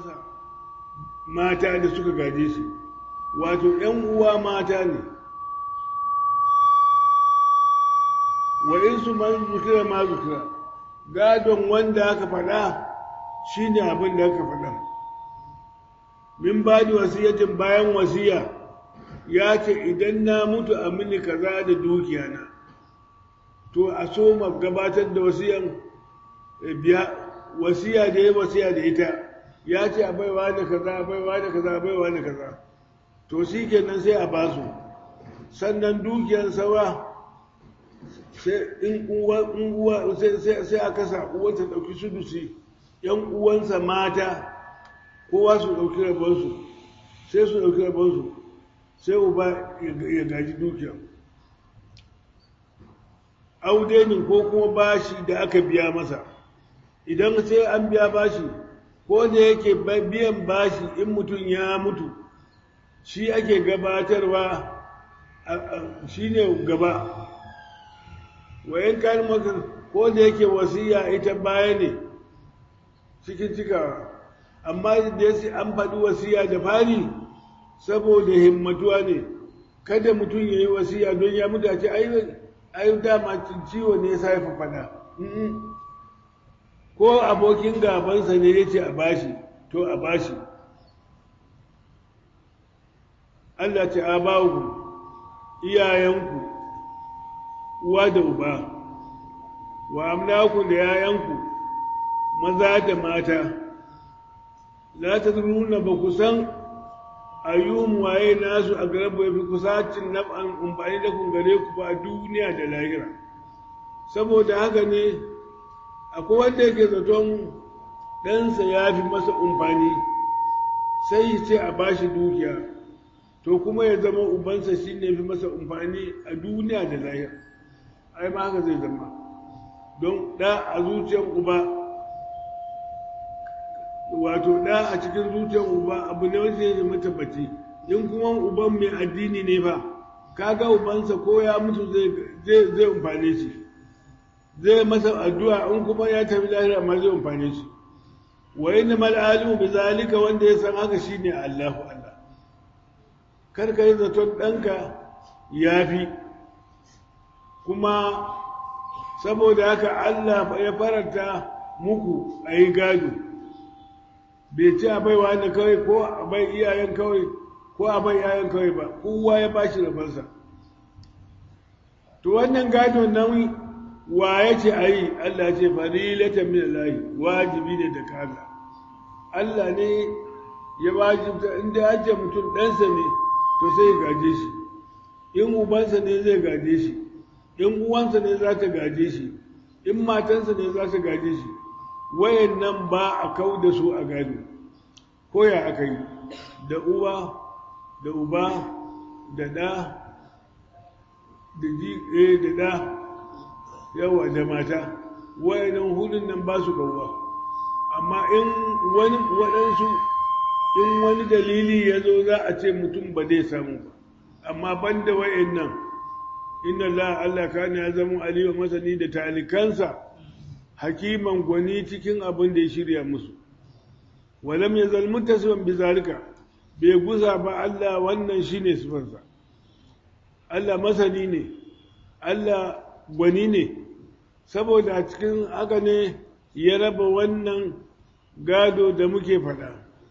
uwansa mata da suka gaje shi wato ‘yan uwa mata ne wa in su man zukira ma zukira gadon wanda aka faɗa shi ne abin da aka faɗa min ba da wasiyatin bayan wasiya ya ce idan na mutu a mini kaza da dukiyana to a so ma gabatar da wasiyan biya wasiya da ya wasiya da ita ya ce a baiwa da kaza a baiwa da kaza a baiwa da kaza to shi kenan sai a basu sannan dukiyar sawa sai in uwa sai a kasa uwanta ɗauki sudusi yan uwansa mata kowa su ɗauki rabonsu sai su ɗauki rabonsu sai uba ya gaji dukiyar audenin ko kuma bashi da aka biya masa idan sai an biya bashi ko da yake biyan bashi in mutum ya mutu shi ake gabatarwa shi ne gaba wayan kayan maka ko da yake wasiya ita baya ne cikin cikawa amma da yasi an faɗi wasiya da fari saboda himmatuwa ne kada mutum ya yi wasiya don ya mutu a ce ai dama ciwo ne ya sa ya faɗa ko abokin gabansa ne ya ce a bashi to a bashi Allah ce a bawu iyayenku uwa da uba wa amlaku da yayanku maza da mata la ta nuna ba ku san ayyun waye nasu a garabu ya fi kusacin naf'an umfani da kun gare ku ba duniya da lahira saboda haka ne akwai wanda yake zaton ɗansa ya fi masa umfani sai ce a bashi dukiya to kuma ya zama ubansa shi ne fi masa umfani a duniya da lahira ai ma haka zai zama don ɗa a zuciyar uba wato ɗa a cikin zuciyar uba abu ne wanda ya zama tabbaci in kuma uban mai addini ne ba kaga ubansa ko ya mutu zai umfane shi zai masa addu'a in kuma ya tafi lahira ma zai umfane shi wa inna mal alimu bi zalika wanda ya san haka shine Allahu Allah kar ka yi zaton ɗanka ya fi kuma saboda haka Allah ya faranta muku a yi gado bai ci a baiwa da kawai ko a bai iyayen kawai ko a bai iyayen kawai ba kowa ya ba shi rabansa to wannan gado nan wa ya ce a yi Allah ce farilatan min Allah wajibi ne da kaza Allah ne ya wajibta inda ya ce mutum ɗansa ne to sai ya gaje shi in ubansa ne zai gaje shi in uwansa ne za ta gaje shi in matansa ne za ta gaje shi wayan nan ba a kau da su a gado ko ya aka yi da uwa da uba da ɗa da ji da ɗa yawa da mata wayannan hudun nan ba su gauwa amma in wani waɗansu in wani dalili ya zo za a ce mutum ba zai samu ba amma ban da wayannan inna la Allah kana ya zama aliyu masani da talikansa hakiman gwani cikin abin da ya shirya musu walam ya zalmu tasban bi zalika bai gusa ba Allah wannan shine sifarsa Allah masani ne Allah gwani ne saboda a cikin haka ne ya raba wannan gado da muke faɗa.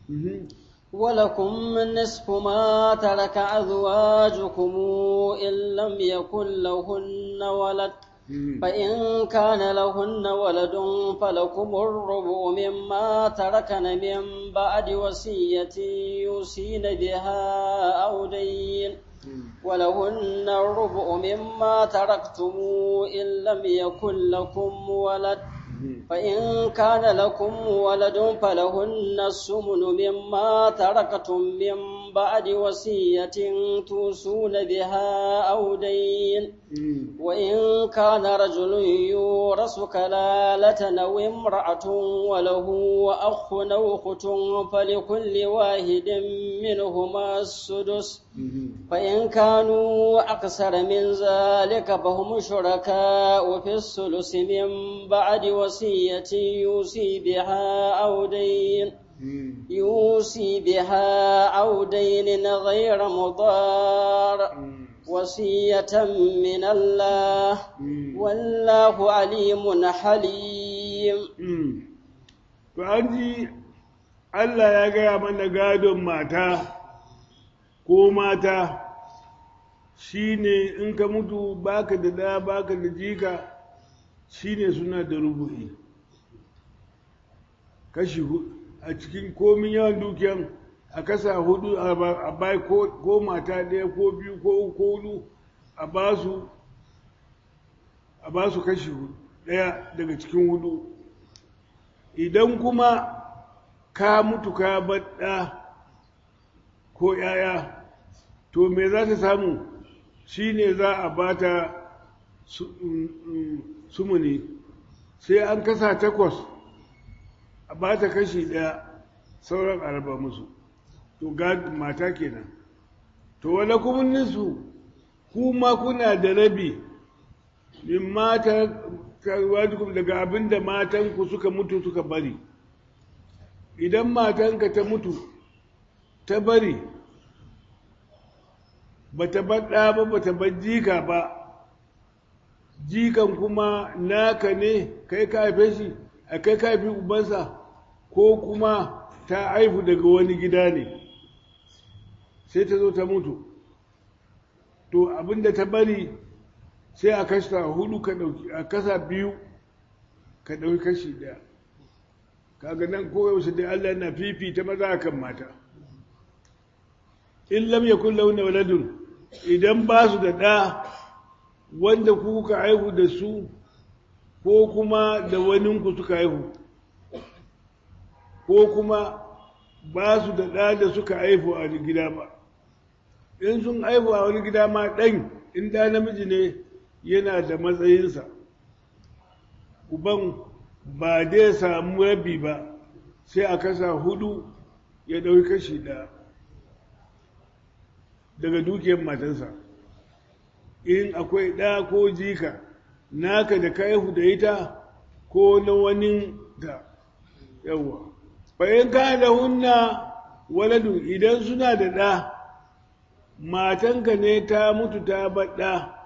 ولكم نصف ما ترك أزواجكم إن لم يكن لهن ولد فإن كان لهن ولد فلكم الربع مما تركن من بعد وصية يوصين بها أو دين ولهن الربع مما تركتم إن لم يكن لكم ولد فإن كان لكم ولد فلهن السمن مما تركتم من بعد وصية توصون بها أو دين وإن كان رجل يورث كلالة أو امرأة وله أخ أو أخت فلكل واحد منهما السدس فإن كانوا أكثر من ذلك فهم شركاء في الثلث من بعد وصية يوصي بها أو دين يوصي بها أو دين غير مضار وصية من الله والله عليم حليم فأنت Allah ya gaya mana gadon mata ko mata shi ne in ka mutu baka da da baka da jika shi ne suna da rubu'i kashi a cikin komin yawan dukiyan a kasa hudu a bai ko mata ɗaya ko biyu ko uku ko hudu a ba su a ba su kashi ɗaya daga cikin hudu idan kuma ka mutu ka baɗa ko ‘ya'ya to me za ta samu shi ne za a ba ta sumuni sai an kasa takwas a ba ta kashi ɗaya sauran araba musu to ga mata kenan to wala kuminninsu kuma kuna da rabi min mata daga abin da matanku suka mutu suka bari idan matanka ta mutu ta bari ba ta baɗa ba ba ta bar jika ba jikan kuma naka ne kai ka haife shi a kai ka haifi ubansa ko kuma ta haifu daga wani gida ne sai ta zo ta mutu to abinda ta bari sai a kasa hudu ka dauki a kasa biyu ka dauki kashi daya kaga nan koyaushe dai Allah na fifita maza kan mata in lam yakun launa waladun idan ba su da ɗa wanda kuka haihu da su ko kuma da waninku suka haihu ko kuma ba su da ɗa da suka haihu a wani gida ba in sun haihu a wani gida ma ɗan in da namiji ne yana da matsayinsa uban ba dai samu rabi ba sai a kasa hudu ya ɗauki kashi ɗaya daga dukiyar matansa in akwai ɗa ko jika naka da ka da ita ko na wani ta yawa bayan ka da hunna waladu idan suna da ɗa matanka ne ta mutu ta baɗa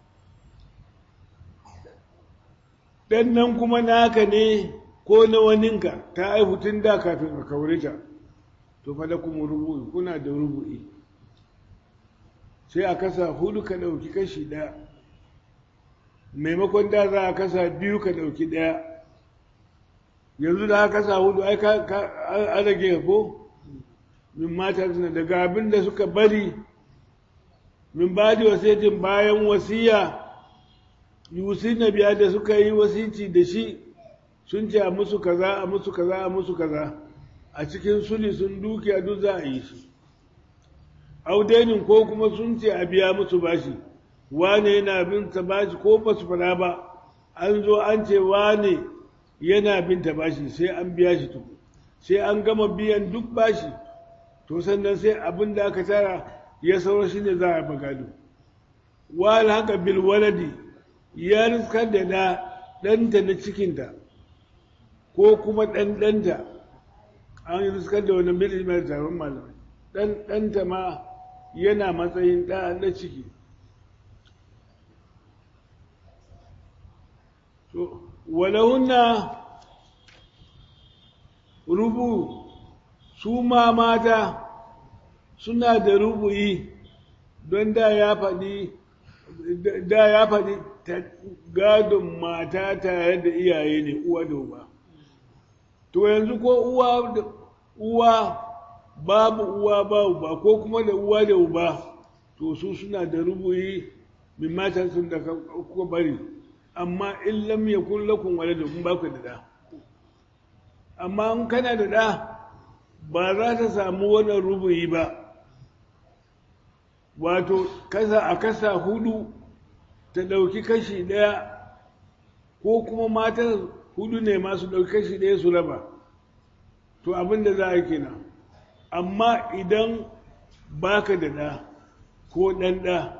ɗan nan kuma naka ne ko na waninka ta haihu tun da kafin ka kaure ta to fa da kuma rubu'i kuna da rubu'i sai a kasa hudu ka ɗauki kashi ɗaya maimakon da za a kasa biyu ka ɗauki ɗaya yanzu da aka kasa hudu ai an rage ko min mata suna daga abin da suka bari min ba da wasiyatin bayan wasiya yusi na biya da suka yi wasici da shi sun ce a musu kaza a musu kaza a musu kaza a cikin suli sun dukiya duk za a yi shi audenin ko kuma sun ce a biya musu bashi wane yana bin ta bashi ko ba su fara ba an zo an ce wane yana bin ta bashi sai an biya shi tuku sai an gama biyan duk bashi to sannan sai abin da aka tara ya saura shi ne za a magado wal haka bil waladi ya riskar da da ɗanta na cikinta ko kuma ɗan ɗanta an yi riskar da wani mil mai taron malamai ɗan ɗanta ma yana matsayin ɗa na ciki to walahunna rubu su ma mata suna da rubu'i don da ya faɗi da ya faɗi gadon mata tare da iyaye ne uwa da uba to yanzu ko uwa da uwa babu uwa ba uba ko kuma da uwa da uba to su suna da rubu'i min matan sun da kuka bari amma in lam yakun lakum waladun in ba ku da da amma in kana da da ba za ta samu wannan rubu'i ba wato kasa a kasa hudu ta ɗauki kashi ɗaya ko kuma matan hudu ne masu ɗauki kashi ɗaya su raba to abin da za a kenan amma idan baka da ɗa ko ɗan ɗa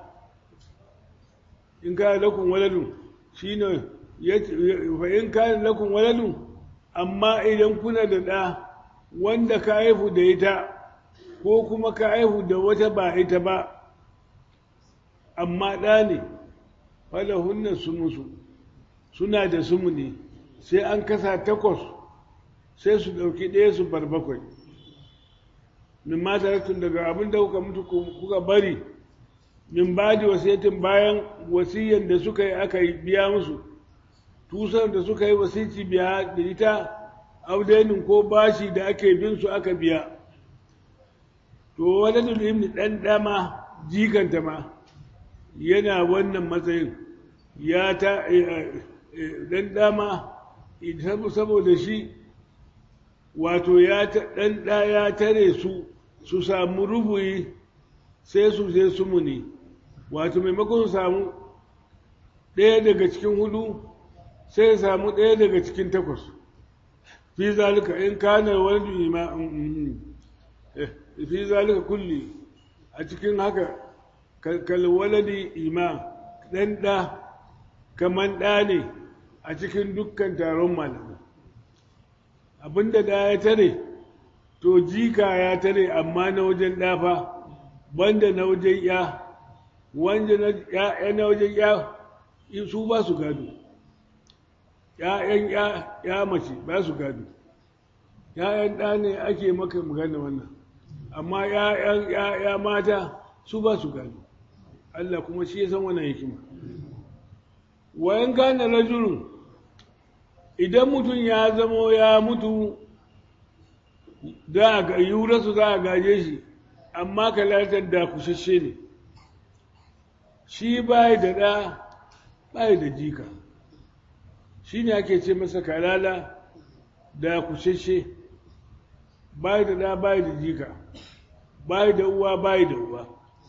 in ka lakun waladun shi ne fa in ka lakun waladun amma idan kuna da ɗa wanda ka haihu da ita ko kuma ka haihu da wata ba ita ba amma ɗa ne falahunna su musu suna da sumu ne sai an kasa takwas sai su ɗauki ɗaya su bar bakwai min mataratun daga abin da kuka mutu kuka bari min ba da wasiyatin bayan wasiyan da suka yi aka biya musu tusar da suka yi wasici biya da ita audainin ko bashi da ake bin su aka biya to wani dulhimni ɗan ɗama jikanta ma yana wannan matsayin ya ta ɗan ɗama saboda shi wato ya ɗan ɗa ya tare su su samu rubuyi sai su sai su muni wato maimakon su samu ɗaya daga cikin hudu sai samu ɗaya daga cikin takwas fi zalika in kana wani ima fi zalika kulli a cikin haka kalwaladi ima ɗan ɗa kaman ɗa ne a cikin dukkan taron malamai abinda da ya tare to jika ya tare amma na wajen ɗafa banda na wajen ya wanda ya na wajen ya su ba su gado ‘ya'yan ya mace ba su gado ‘ya'yan ɗa ne ake maka magana wannan amma ‘ya'yan ya mata su ba su gado Allah kuma shi ya san wannan hikima wayan gane rajulun idan mutum ya zamo ya mutu za a yurarsu za a gaje shi amma kalatar da kushashe ne shi bai da ɗa bai da jika shi ne ake ce masa kalala da kushashe bai da ɗa bai da jika bai da uwa bai da uwa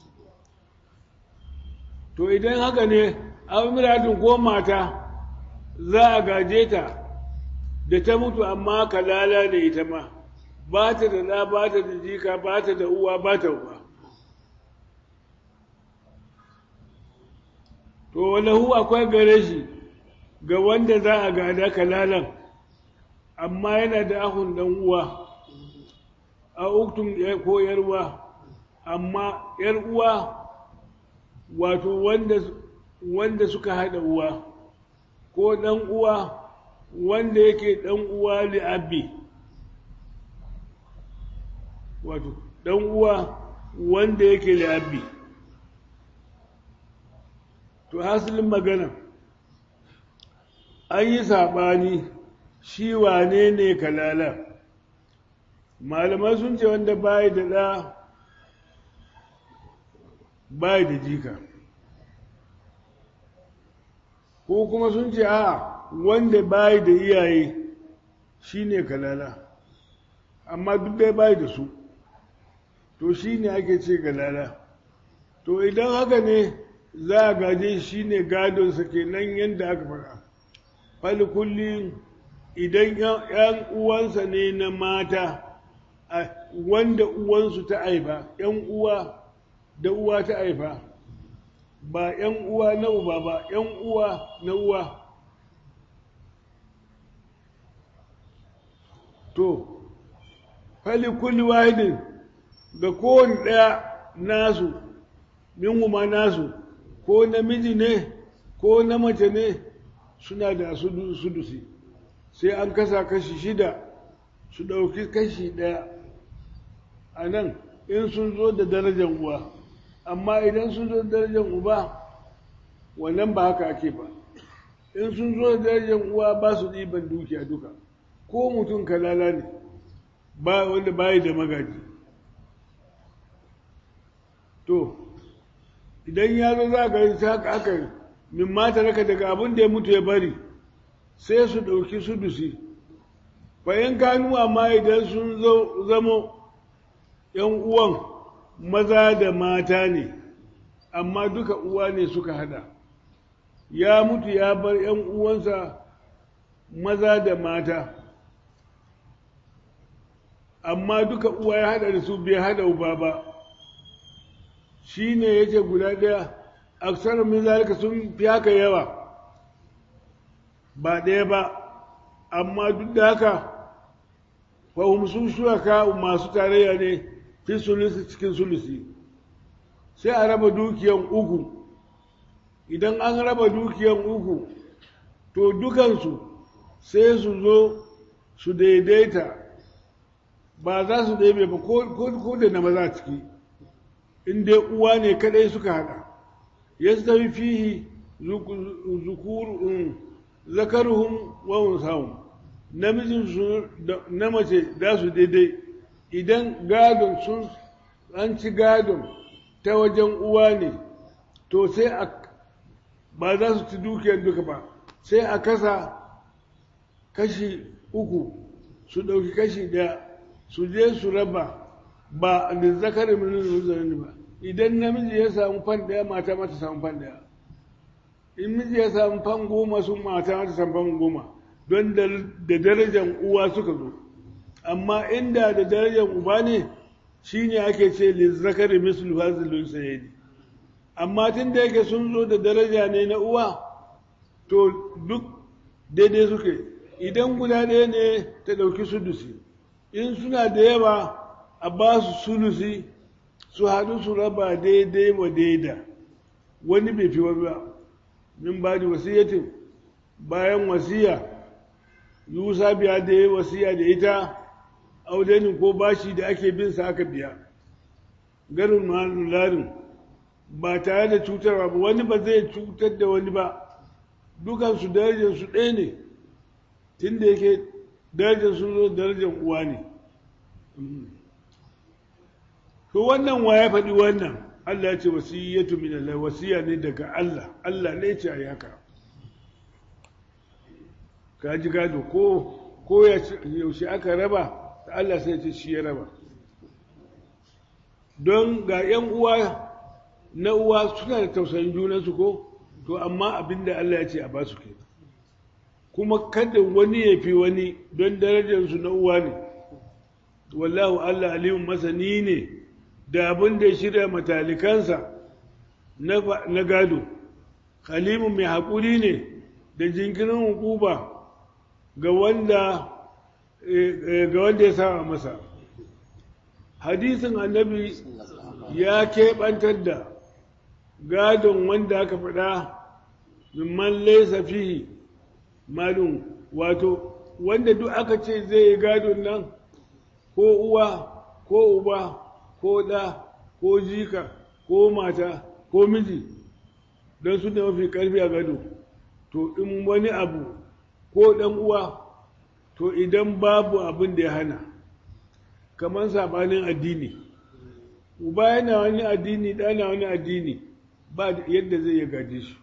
to idan haka ne amiratun ko mata za a gaje ta da ta mutu amma kalala da ita ma ba ta da ɗa ba ta da jika ba ta da uwa ba ta uwa to walahu akwai gare shi ga wanda za a gada kalalan amma yana da ahun dan uwa a uktun ko yarwa amma yar uwa wato wanda wanda suka haɗa uwa ko ɗan uwa wanda yake ɗan uwa li'abbi wato ɗan uwa wanda yake li'abbi to hasilin magana an yi saɓani shi wane ne kalala malamai sun ce wanda bayi da ɗa bayi da jika ko kuma sun ce a wanda bayi da iyaye shine kalala amma duk dai bayi da su to shine ake ce kalala to idan haka ne za a gaje shi ne gadonsa kenan yadda aka faɗa fali kullum idan ‘yan uwansa ne na mata wanda uwansu ta haifa ‘yan uwa da uwa ta haifa ba ‘yan uwa na uba ba ‘yan uwa na uwa to fali kulli wahidin ga kowane ɗaya nasu min ma nasu ko namiji ne ko na mace ne suna da sudusi sai an kasa kashi shida su ɗauki kashi ɗaya a nan in sun zo da darajar uwa amma idan sun zo da darajar uba wannan ba haka ake ba in sun zo da darajar uwa ba su ɗiban dukiya duka ko mutum kalala ne ba wanda bayi da magaji to idan ya zo za ka yi haka aka min mata raka daga abin da ya mutu ya bari sai su ɗauki sudusi bayan kanu amma idan sun zamo ‘yan uwan maza da mata ne amma duka uwa ne suka hada ya mutu ya bar ‘yan uwansa maza da mata amma duka uwa ya hada da su bai hada uba ba shi ne ya ce guda ɗaya aksarar min zalika sun fi haka yawa ba ɗaya ba amma duk da haka fahim su shuraka masu tarayya ne fi sulusi cikin sulusi sai a raba dukiyan uku idan an raba dukiyan uku to dukansu sai su zo su daidaita ba za su ɗebe ba ko da na maza ciki in dai uwa ne kadai suka hada ya su tafi fihi zakaruhun wawon samun namijin su na mace za su daidai idan gadon sun an ci gadon ta wajen uwa ne to sai a ba za su ci dukiyar duka ba sai a kasa kashi uku su ɗauki kashi ɗaya su je su raba ba da zakarin minin ba idan namiji ya samu fan ɗaya mata mata samu fan ɗaya in miji ya samu fan goma sun mata mata samu fan goma don da darajar uwa suka zo amma inda da darajar uba ne shine ake ce lizzakari mislu fazilun sayidi amma tun da yake sun zo da daraja ne na uwa to duk daidai suke idan guda ɗaya ne ta ɗauki sudusi in suna da yawa a ba su sulusi su haɗu su raba daidai wa daida wani bai fi wani ba min ba da wasiyyatin bayan wasiya yusa biya da ya wasiya da ita audenin ko bashi da ake bin sa aka biya garin larin ba tare da cutarwa ba wani ba zai cutar da wani ba dukansu darajarsu ɗaya ne tun da yake darajar sun zo darajar uwa ne to wannan wa ya faɗi wannan Allah ya ce wasiyyatu min Allah wasiya ne daga Allah Allah ne ce ayi haka ka ji gado ko ko yaushe aka raba Allah sai ce shi ya raba don ga ‘yan uwa na uwa suna da tausayin junansu ko to amma abinda Allah ya ce a ba su ke kuma kada wani ya fi wani don darajarsu na uwa ne wallahu Allah alimun masani ne da abin da ya shirya matalikansa na gado halimun mai haƙuri ne da jinkirin hukuba ga wanda ga wanda ya saba masa hadisin annabi ya keɓantar da gadon wanda aka faɗa mimman laisa fihi malum wato wanda duk aka ce zai yi gadon nan ko uwa ko uba ko ɗa ko jika ko mata ko miji don su da mafi ƙarfi a gado to in wani abu ko ɗan uwa to idan babu abin da ya hana kamar saɓanin addini uba yana wani addini ɗana wani addini ba yadda zai ya gaje shi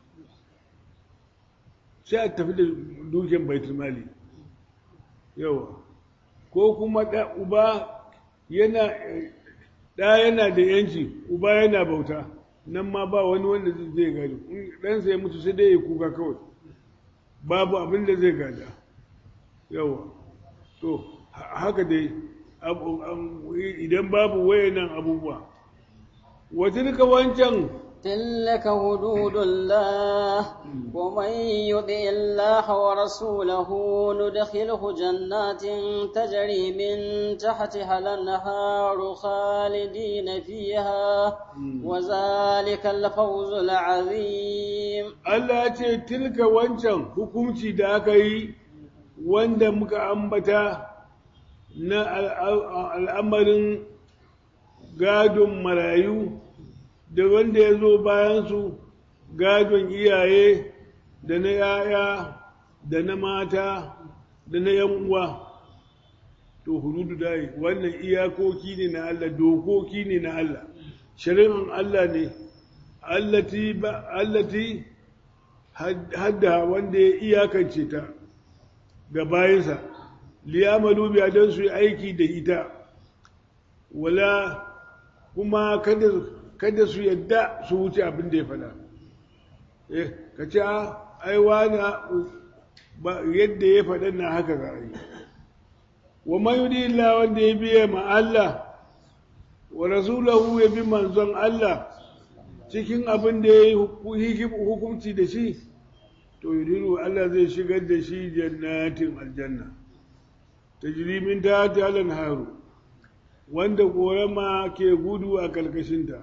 sai a tafi da dukiyar baitul mali yawa ko kuma uba yana ɗa yana da yanci uba yana bauta nan ma ba wani wanda zai gado ɗansa ya mutu sai dai ya kuka kawai babu abin da zai gada yawa to haka dai idan babu wayannan abubuwa wata duka wancan تلك حدود الله ومن يطع الله ورسوله ندخله جنات تجري من تحتها الانهار خالدين فيها وذلك الفوز العظيم Allah ce tilka wancan hukunci da aka yi wanda muka ambata na al'amarin gadon marayu da wanda ya zo bayansu gadon iyaye da na ‘ya'ya da na mata da na ‘yan uwa to hududu dai wannan iyakoki ne na Allah dokoki ne na Allah shari'an Allah ne allati hadda wanda ya iyakance ta ga bayansa liyamalu biya don su yi aiki da ita wala kuma kada kada su yadda su wuce abin da ya faɗa eh ka ce ai wani yadda ya faɗa na haka za a yi wa mayudi illa wanda ya biya ma Allah wa rasulahu ya bi manzon Allah cikin abin da ya yi hukunci da shi to yudiru Allah zai shigar da shi jannatin aljanna tajrimin ta talan haru wanda korama ke gudu a kalkashinta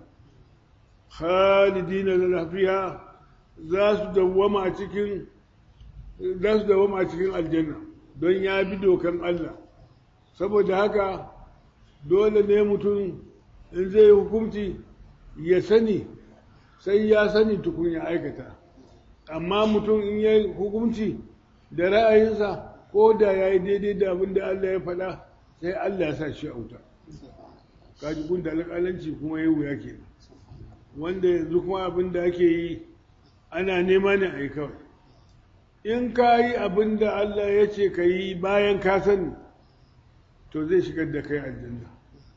khalidina lafiya za su dawwama a cikin za su dawwama a cikin aljanna don ya bi dokan Allah saboda haka dole ne mutum in zai hukunci ya sani sai ya sani tukun ya aikata amma mutum in ya hukunci da ra'ayinsa ko da ya yi daidai da abin da Allah ya faɗa sai Allah ya sa shi a wuta kaji kun da alƙalanci kuma ya wuya ke wanda yanzu kuma abin da ake yi ana nema ne a yi kawai in ka yi abin da Allah ya ce ka yi bayan ka sani to zai shigar da kai aljanna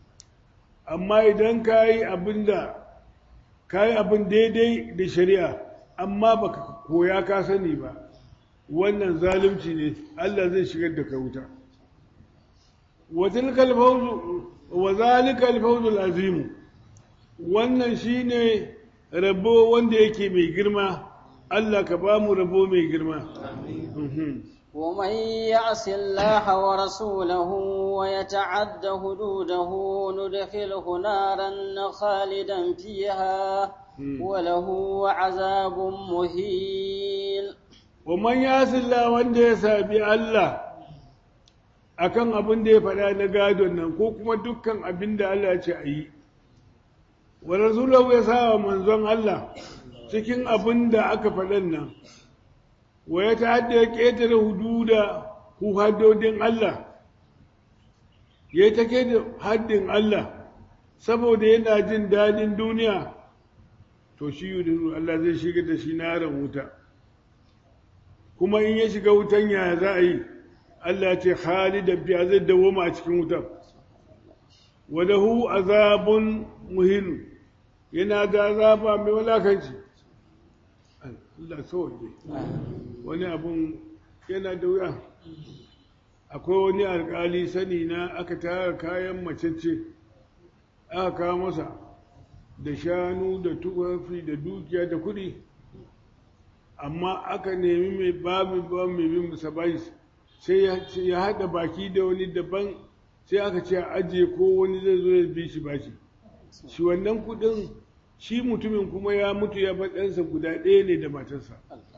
amma idan ka yi abin da ka yi abin daidai da shari'a amma baka koya ka sani ba wannan zalunci ne Allah zai shigar da ka wuta wa tilkal fawzu wa zalika al azimu wannan shine rabo wanda yake mai girma Allah ka ba mu rabo mai girma ومن يعص الله ورسوله ويتعد حدوده ندخله نارا خالدا فيها وله عذاب مهين ومن يعص الله wanda ya sabi Allah akan abin da ya faɗa na gadon nan ko kuma dukkan abin da Allah ya ce a yi wa rasulahu ya sa wa manzon Allah cikin abin da aka faɗan nan wa ya ta'adda ya ƙetare hududa ku haddodin Allah ya ta da haddin Allah saboda yana jin daɗin duniya to shi yudu Allah zai shiga da shi naran wuta kuma in ya shiga wutan ya za a yi Allah ce khalidan biya zai dawoma a cikin wutan wadahu azabun muhinu yana da azaba mai walakanci Allah sauke wani abun yana da wuya akwai wani alkali sani na aka tara kayan macece aka kawo masa da shanu da tufafi da dukiya da kuɗi amma aka nemi mai babu ba mai bin musa sai ya haɗa baki da wani daban sai aka ce a ajiye ko wani zai zo ya bi shi bashi shi wannan kuɗin shi mutumin kuma ya mutu ya ɗansa guda ɗaya ne da matarsa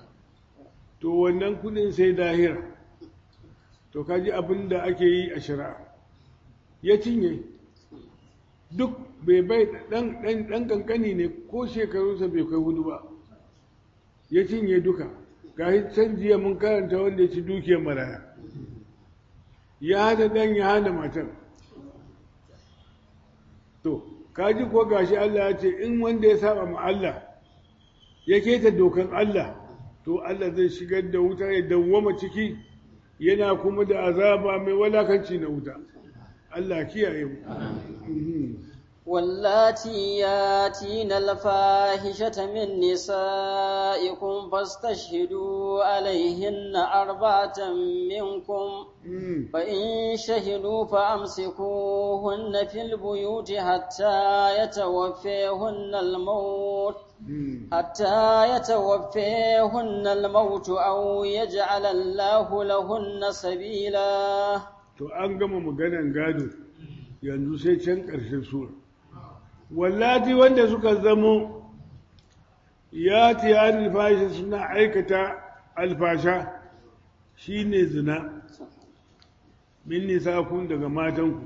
to wannan kuɗin sai dahira to kaji abin da ake yi a shari'a ya cinye duk bai bai ɗan ƙanƙani ne ko shekarunsa bai kai hudu ba ya cinye duka ga can jiya mun karanta wanda ya ci dukiyar maraya ya hana ɗan ya hana matar to kaji ko gashi Allah ya ce in wanda ya saba ma Allah ya keta dokan Allah to Allah zai shigar da wuta ya dawwama ciki yana kuma da azaba mai walakanci na wuta Allah kiyaye mu واللاتي ياتين الفاحشة من نسائكم فاستشهدوا عليهن أربعة منكم فإن شهدوا فأمسكوهن في البيوت حتى يتوفيهن الموت حتى يتوفيهن الموت أو يجعل الله لهن سبيلا to an gama maganan gado yanzu sai can ƙarshen sura wallati wanda suka zamo ya tiya alfashi suna aikata alfasha shine zina min nisakun daga matanku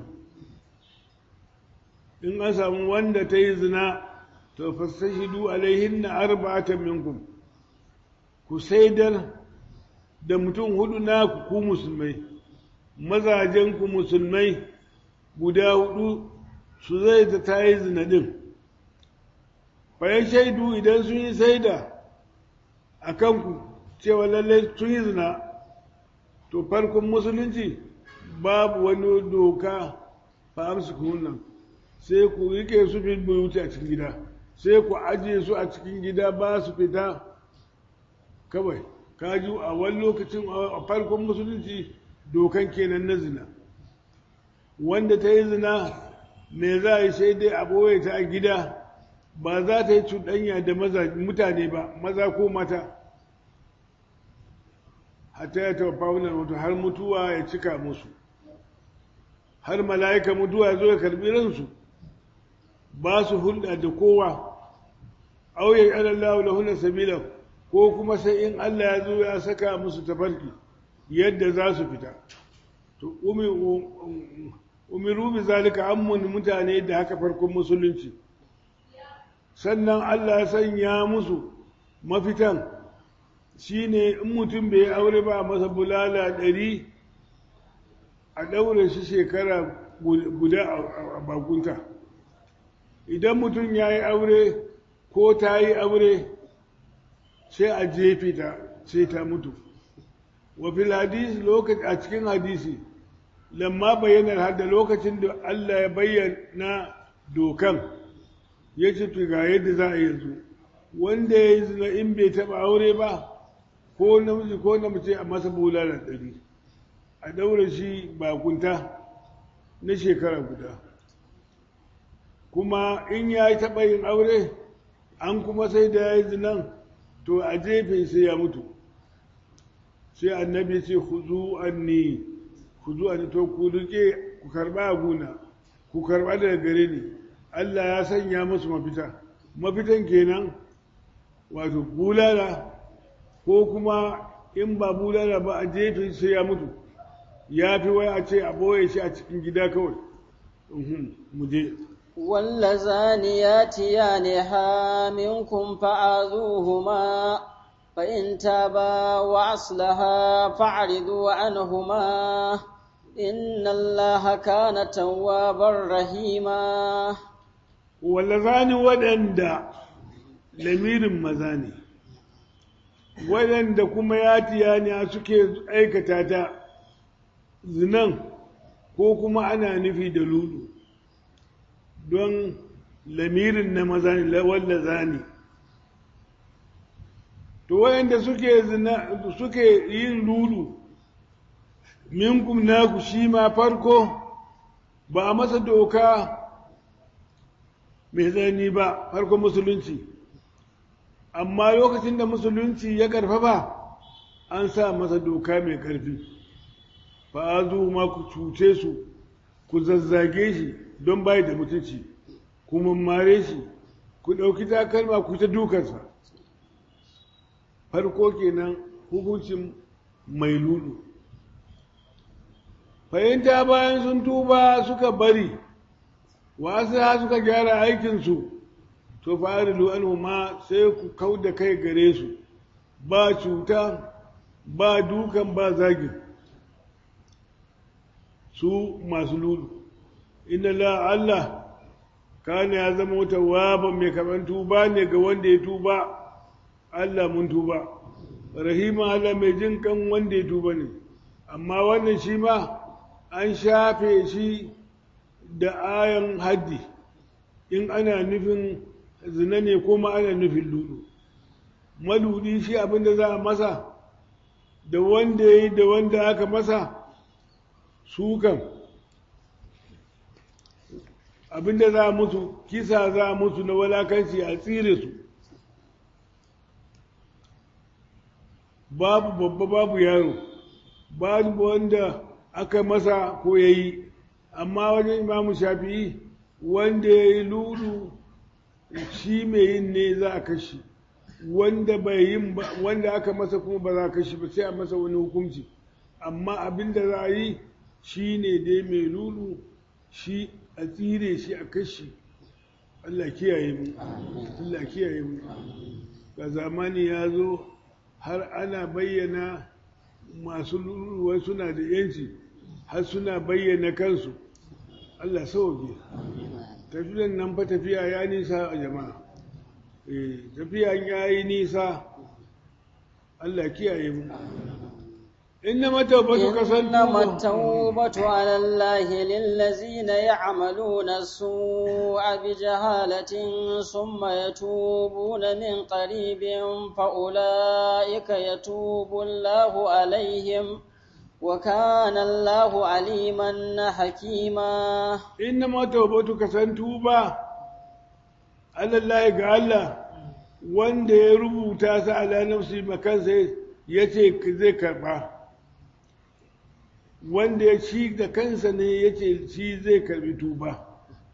in an samu wanda ta yi zina to fastashidu alaihinna arba'atan minkum ku saidar da mutum hudu na ku musulmai mazajenku musulmai guda hudu su zai ta ta yi zina ɗin bayan shaidu idan sun yi saida a kanku cewa lallai sun yi zina to farkon musulunci babu wani doka ba amsu nan sai ku rike su bin buyuti a cikin gida sai ku ajiye su a cikin gida ba su fita kawai kaji a wani lokacin a farkon musulunci dokan kenan na zina wanda ta yi zina me za a yi sai dai a ɓoye ta a gida ba za ta yi cuɗanya da mutane ba maza ko mata hatta ya taɓa faunar mutu har mutuwa ya cika musu har mala'ika mutuwa ya zo ya karbi ransu ba su hulɗa da kowa auye alallahu lahuna sabila ko kuma sai in Allah ya zo ya saka musu tafarki yadda za su fita to umiru bi zalika ammun mutane da haka farkon musulunci sannan Allah ya sanya musu mafitan shine in mutum bai aure ba masa bulala ɗari a ɗaure shi shekara guda a bakunta idan mutum ya yi aure ko ta yi aure sai a jefe ta sai ta mutu wa fil hadisi lokaci a cikin hadisi lamma bayyanar har da lokacin da Allah ya bayyana dokan ya ce ga yadda za a yanzu wanda ya yi zina in bai taɓa aure ba ko namiji ko na mace a masa bulalar ɗari a ɗaure shi bakunta na shekara guda kuma in ya yi taɓa yin aure an kuma sai da ya yi zinan to a jefe sai ya mutu sai annabi ce ku zu anni ku zu anni to ku rike ku karba a guna ku karba daga gare ni Allah ya sanya musu mafita mafitan kenan wato bulala ko kuma in ba bulala ba a jefe sai ya mutu ya fi wai a ce a boye shi a cikin gida kawai mu je واللذان ياتيانها منكم فآذوهما فإن تابا وأصلها فاعرضوا عنهما إن الله كان توابا رحيما واللذان ودندا lamirin maza ne waɗanda kuma ya tiyaniya suke aikata ta zinan ko kuma ana nufi da lulu don lamirin na maza ne wanda zani to wayanda suke zina suke yin lulu minkum naku shi ma farko ba a masa doka mai zani ba farko musulunci amma lokacin da musulunci ya karfafa an sa masa doka mai karfi fa zo ma ku cuce su ku zazzage shi don bai da mutunci ku mammare shi ku ɗauki takalma ku ta dukansa farko kenan hukuncin mai lulu fahimta bayan sun tuba suka bari wasu ha suka gyara aikinsu to fa'arilu anhu ma sai ku kau da kai gare su ba cuta ba dukan ba zagin su masu lulu inna la Allah kana ya zama wata waba mai kaman tuba ne ga wanda ya tuba Allah mun tuba rahima Allah mai jin kan wanda ya tuba ne amma wannan shi ma an shafe shi da ayan haddi in ana nufin zina ne kuma ana nufin lulu maludi shi abinda za a masa da wanda ya yi da wanda aka masa su kan abinda za a musu kisa za a musu na walakanci a tsire su babu babba babu yaro babu wanda aka masa ko ya yi amma wajen imamu shafi'i wanda ya yi lulu shi mai yin ne za a kashi wanda bai yin ba wanda aka masa kuma ba za a kashi ba sai a masa wani hukunci amma abin da za a yi shi ne dai mai lulu shi a tsire shi a kashi Allah kiyaye mu Allah kiyaye mu ga zamani ya zo har ana bayyana masu lulu suna da yanci har suna bayyana kansu Allah sauke tafiyan nan fa tafiya ya nisa a jama'a eh tafiyan ya yi nisa Allah kiyaye mu إنما التوبة كسنتم إنما التوبة على الله للذين يعملون السوء بجهالة ثم يتوبون من قريب فأولئك يتوب الله عليهم وكان الله عليما حكيما إنما التوبة كسنتوبة على الله قال wanda ya rubuta sa ala nafsi makansa ya ce zai karba wanda ya ci da kansa ne ya ce shi zai karbi tuba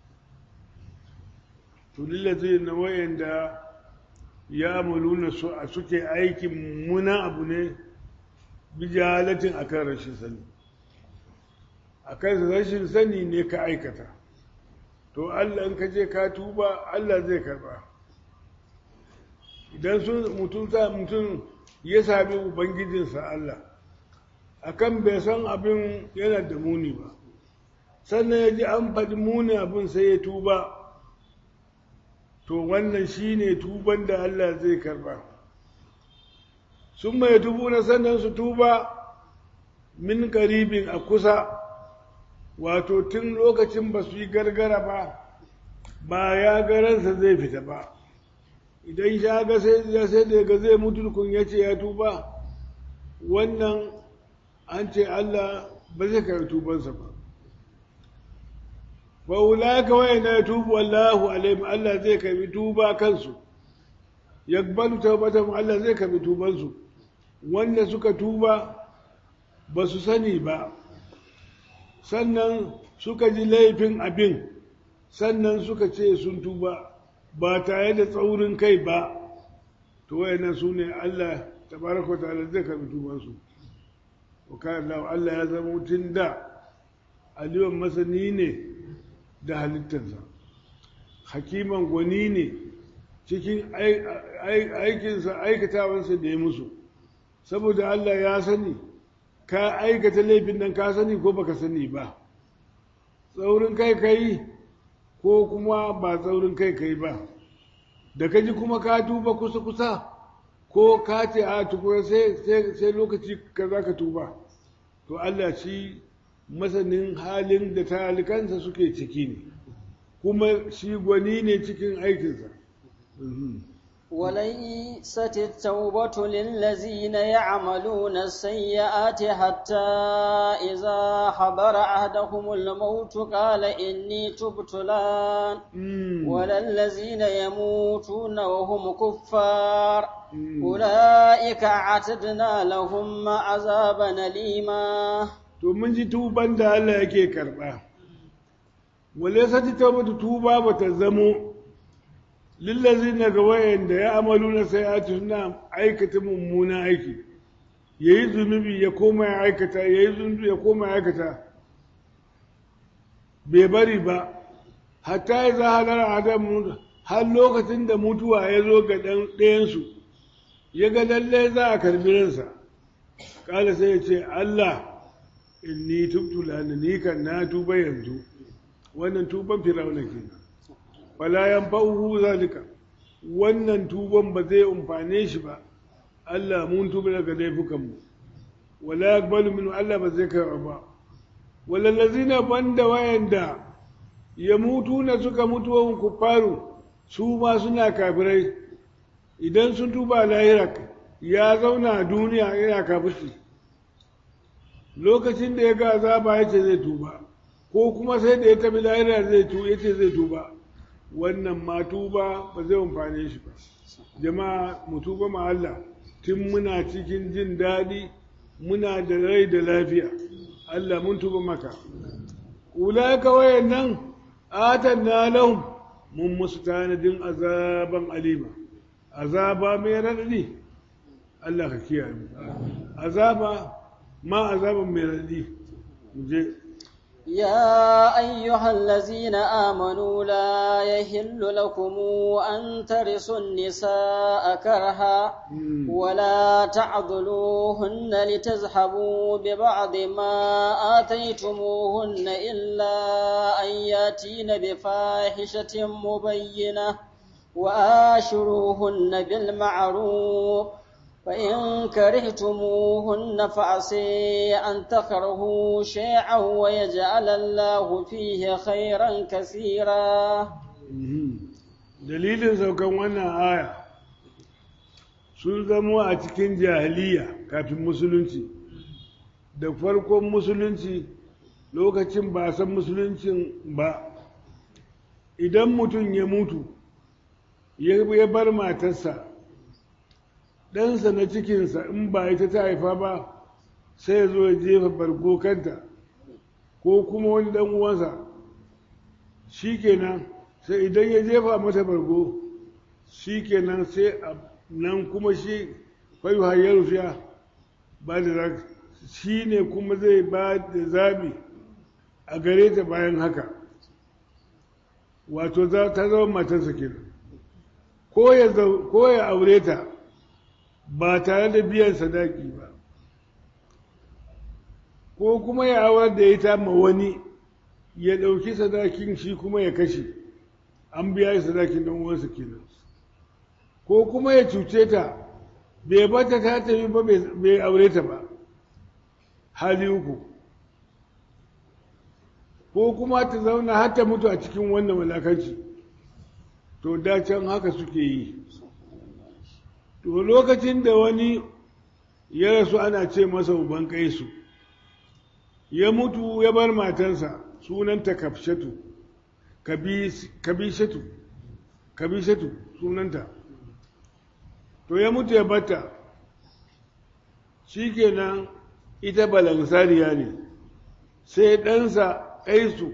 to lillazi na wayanda ya amaluna su a suke aikin mummunan abu ne bijalatin akan rashin sani akan rashin sani ne ka aikata to Allah in ka je ka tuba Allah zai karba idan sun mutum sa mutum ya sami ubangijinsa Allah akan bai san abin yana da muni ba sannan ya ji an faɗi muni abin sai ya tuba to wannan shi ne tuban da Allah zai karba sun mai tubu na sannan su tuba min karibin a kusa wato tun lokacin ba su yi gargara ba ba ya garansa zai fita ba idan ya ga sai da ga zai mutu kun ya ce ya tuba wannan an ce Allah ba zai karɓi tubansa ba fa ulaka wa ina tubu Allahu alaihim Allah zai karɓi tuba kansu yakbalu tawbatahum Allah zai karɓi tubansu wanda suka tuba ba su sani ba sannan suka ji laifin abin sannan suka ce sun tuba ba tare da tsaurin kai ba to wayannan su ne Allah tabaraka ta'ala zai karbi tubansu wa kana Allah ya zama mutum da aliwan masani ne da halittarsa hakiman gwani ne cikin aikinsa aikatawansa da ya musu saboda Allah ya sani ka aikata laifin nan ka sani ko baka sani ba tsaurin kai kai ko kuma ba tsaurin kai kai ba da ka ji kuma ka tuba kusa-kusa ko ka ce a tukura sai lokaci ka za ka tuba to Allah shi masanin halin da talikansa suke ciki ne kuma shi gwani ne cikin aikinsa وليست التوبة للذين يعملون السيئات حتى إذا حضر أحدهم الموت قال إني تبت الآن ولا الذين يموتون وهم كفار أولئك أعتدنا لهم عذابا أليما to mun ji tuban da Allah yake karba wale sati tawbatu tuba bata zamo lillazina ga wayanda ya amalu na sayati suna aikata mummuna aiki yayi zunubi ya koma ya aikata yayi zunubi ya koma ya aikata bai bari ba hatta ya za halar adam har lokacin da mutuwa ya zo ga ɗayansu ya ga lallai za a karbi ransa kala sai ya ce Allah inni tubtu lana ni kan na tuba yanzu wannan tuban firawuna kenan wala yanfa'uhu zalika wannan tuban ba zai umfane shi ba Allah mun tuba daga laifukan mu wala yaqbalu minhu Allah ba zai karba ba wala lazina banda wayanda ya mutu na suka mutu wa kufaru su ma suna kafirai idan sun tuba lahira ya zauna a duniya yana kafirci lokacin da ya ga azaba ya ce zai tuba ko kuma sai da ya tabi lahira zai tu ya ce zai tuba wannan ma tuba ba zai amfane shi ba jama'a mu tuba ma Allah tun muna cikin jin daɗi muna da rai da lafiya Allah mun tuba maka ulaika wayannan atanna lahum mun musu tanadin azaban alima azaba mai radadi Allah ka kiyaye mu azaba ma azaban mai radadi mu je يا أيها الذين آمنوا لا يحل لكم أن ترثوا النساء كرها ولا تعضلوهن لتذهبوا ببعض ما آتيتموهن إلا أن ياتين بفاحشة مبينة وآشروهن بالمعروف فإن كرهتموهن فعسي أن تكرهوا شيئا ويجعل الله فيه خيرا كثيرا dalilin saukan wannan aya sun zamo a cikin jahiliya kafin musulunci da farkon musulunci lokacin ba san musuluncin ba idan mutum ya mutu ya bar matarsa ɗansa na cikinsa in ba ita ta haifa ba sai ya zo ya jefa bargo kanta ko kuma wani dan uwansa shi kenan sai idan ya jefa mata bargo shi kenan sai nan kuma shi fayu hayyar rufiya ba da za shi ne kuma zai ba da zabi a gare ta bayan haka wato ta zama matarsa kenan ko ya aure ta ba tare da biyan sadaki ba ko kuma ya awar da ita ma wani ya ɗauki sadakin shi kuma ya kashe an biya sadakin don uwansa kenan ko kuma ya cuce ta bai bata ta tafi ba bai aure ta ba hali uku ko kuma ta zauna har ta mutu a cikin wannan walakanci to da can haka suke yi to lokacin da wani ya rasu ana ce masa uban kaisu ya mutu ya bar matansa sunanta kafshatu kabishatu kabishatu sunanta to ya mutu ya bata shikenan ita balansariya ne sai ɗansa ƙaisu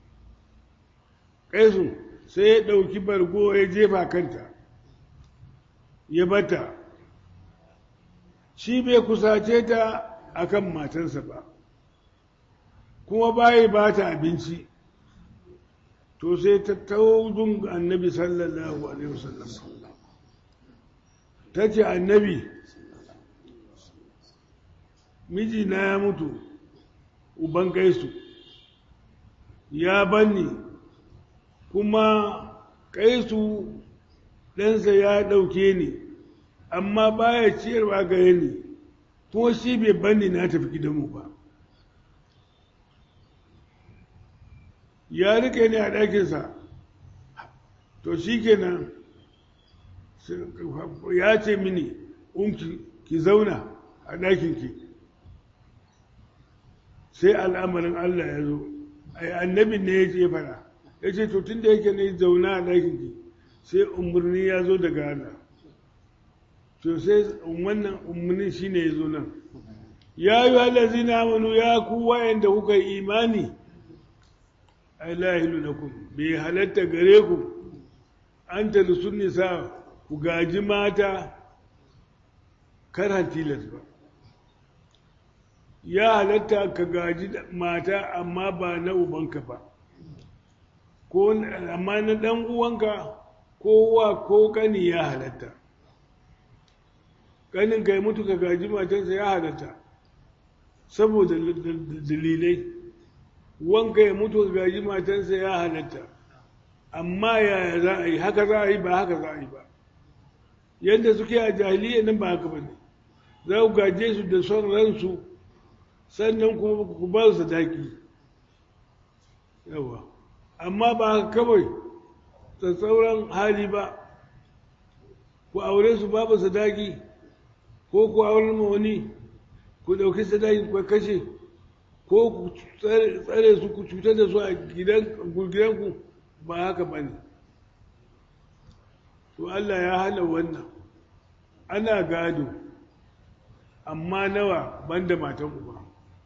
ƙaisu sai ya ɗauki bargo ya jefa kanta ya bata shi bai kusace ta akan matansa ba kuma bayi ba ta abinci to sai ta taudun annabi sallallahu alaihi wasallam ta ce annabi mijina ya mutu uban kaisu ya banni kuma kaisu ɗansa ya ɗauke ni amma baya ciyarwa gare ni kuma shi bai banni na tafi gidanmu ba ya rike ni a ɗakinsa to shi kenan ya ce mini unki ki zauna a ɗakinki sai al'amarin Allah ya zo ai annabin ne ya ce fara ya ce to tun da yake ne zauna a ɗakinki sai umarni ya zo daga Allah to sai wannan umarnin shi ne ya zo nan ya yi halazi na amanu ya ku wayanda kuka yi imani ai lahilu lakum bai halatta gare ku an talisun nisa ku gaji mata karan tilas ba ya halatta ka gaji mata amma ba na ubanka ba ko amma na dan uwanka ko wa ko kani ya halatta kanin kai mutu ka gaji matarsa ya halatta saboda dalilai wanka ya mutu ka gaji matarsa ya halatta amma yaya za a yi haka za a yi ba haka za a yi ba yadda suke a jahiliya nan ba haka ba ne za ku gaje su da son ransu sannan kuma ku ba su sadaki yawa amma ba haka kawai tsatsauran hali ba ku aure su babu sadaki ko ku aure ma wani ku ɗauki sadaki ku kashe ko ku tsare su ku cutar da su a gidanku ba haka ba ne to Allah ya hana wannan ana gado amma nawa banda matan uba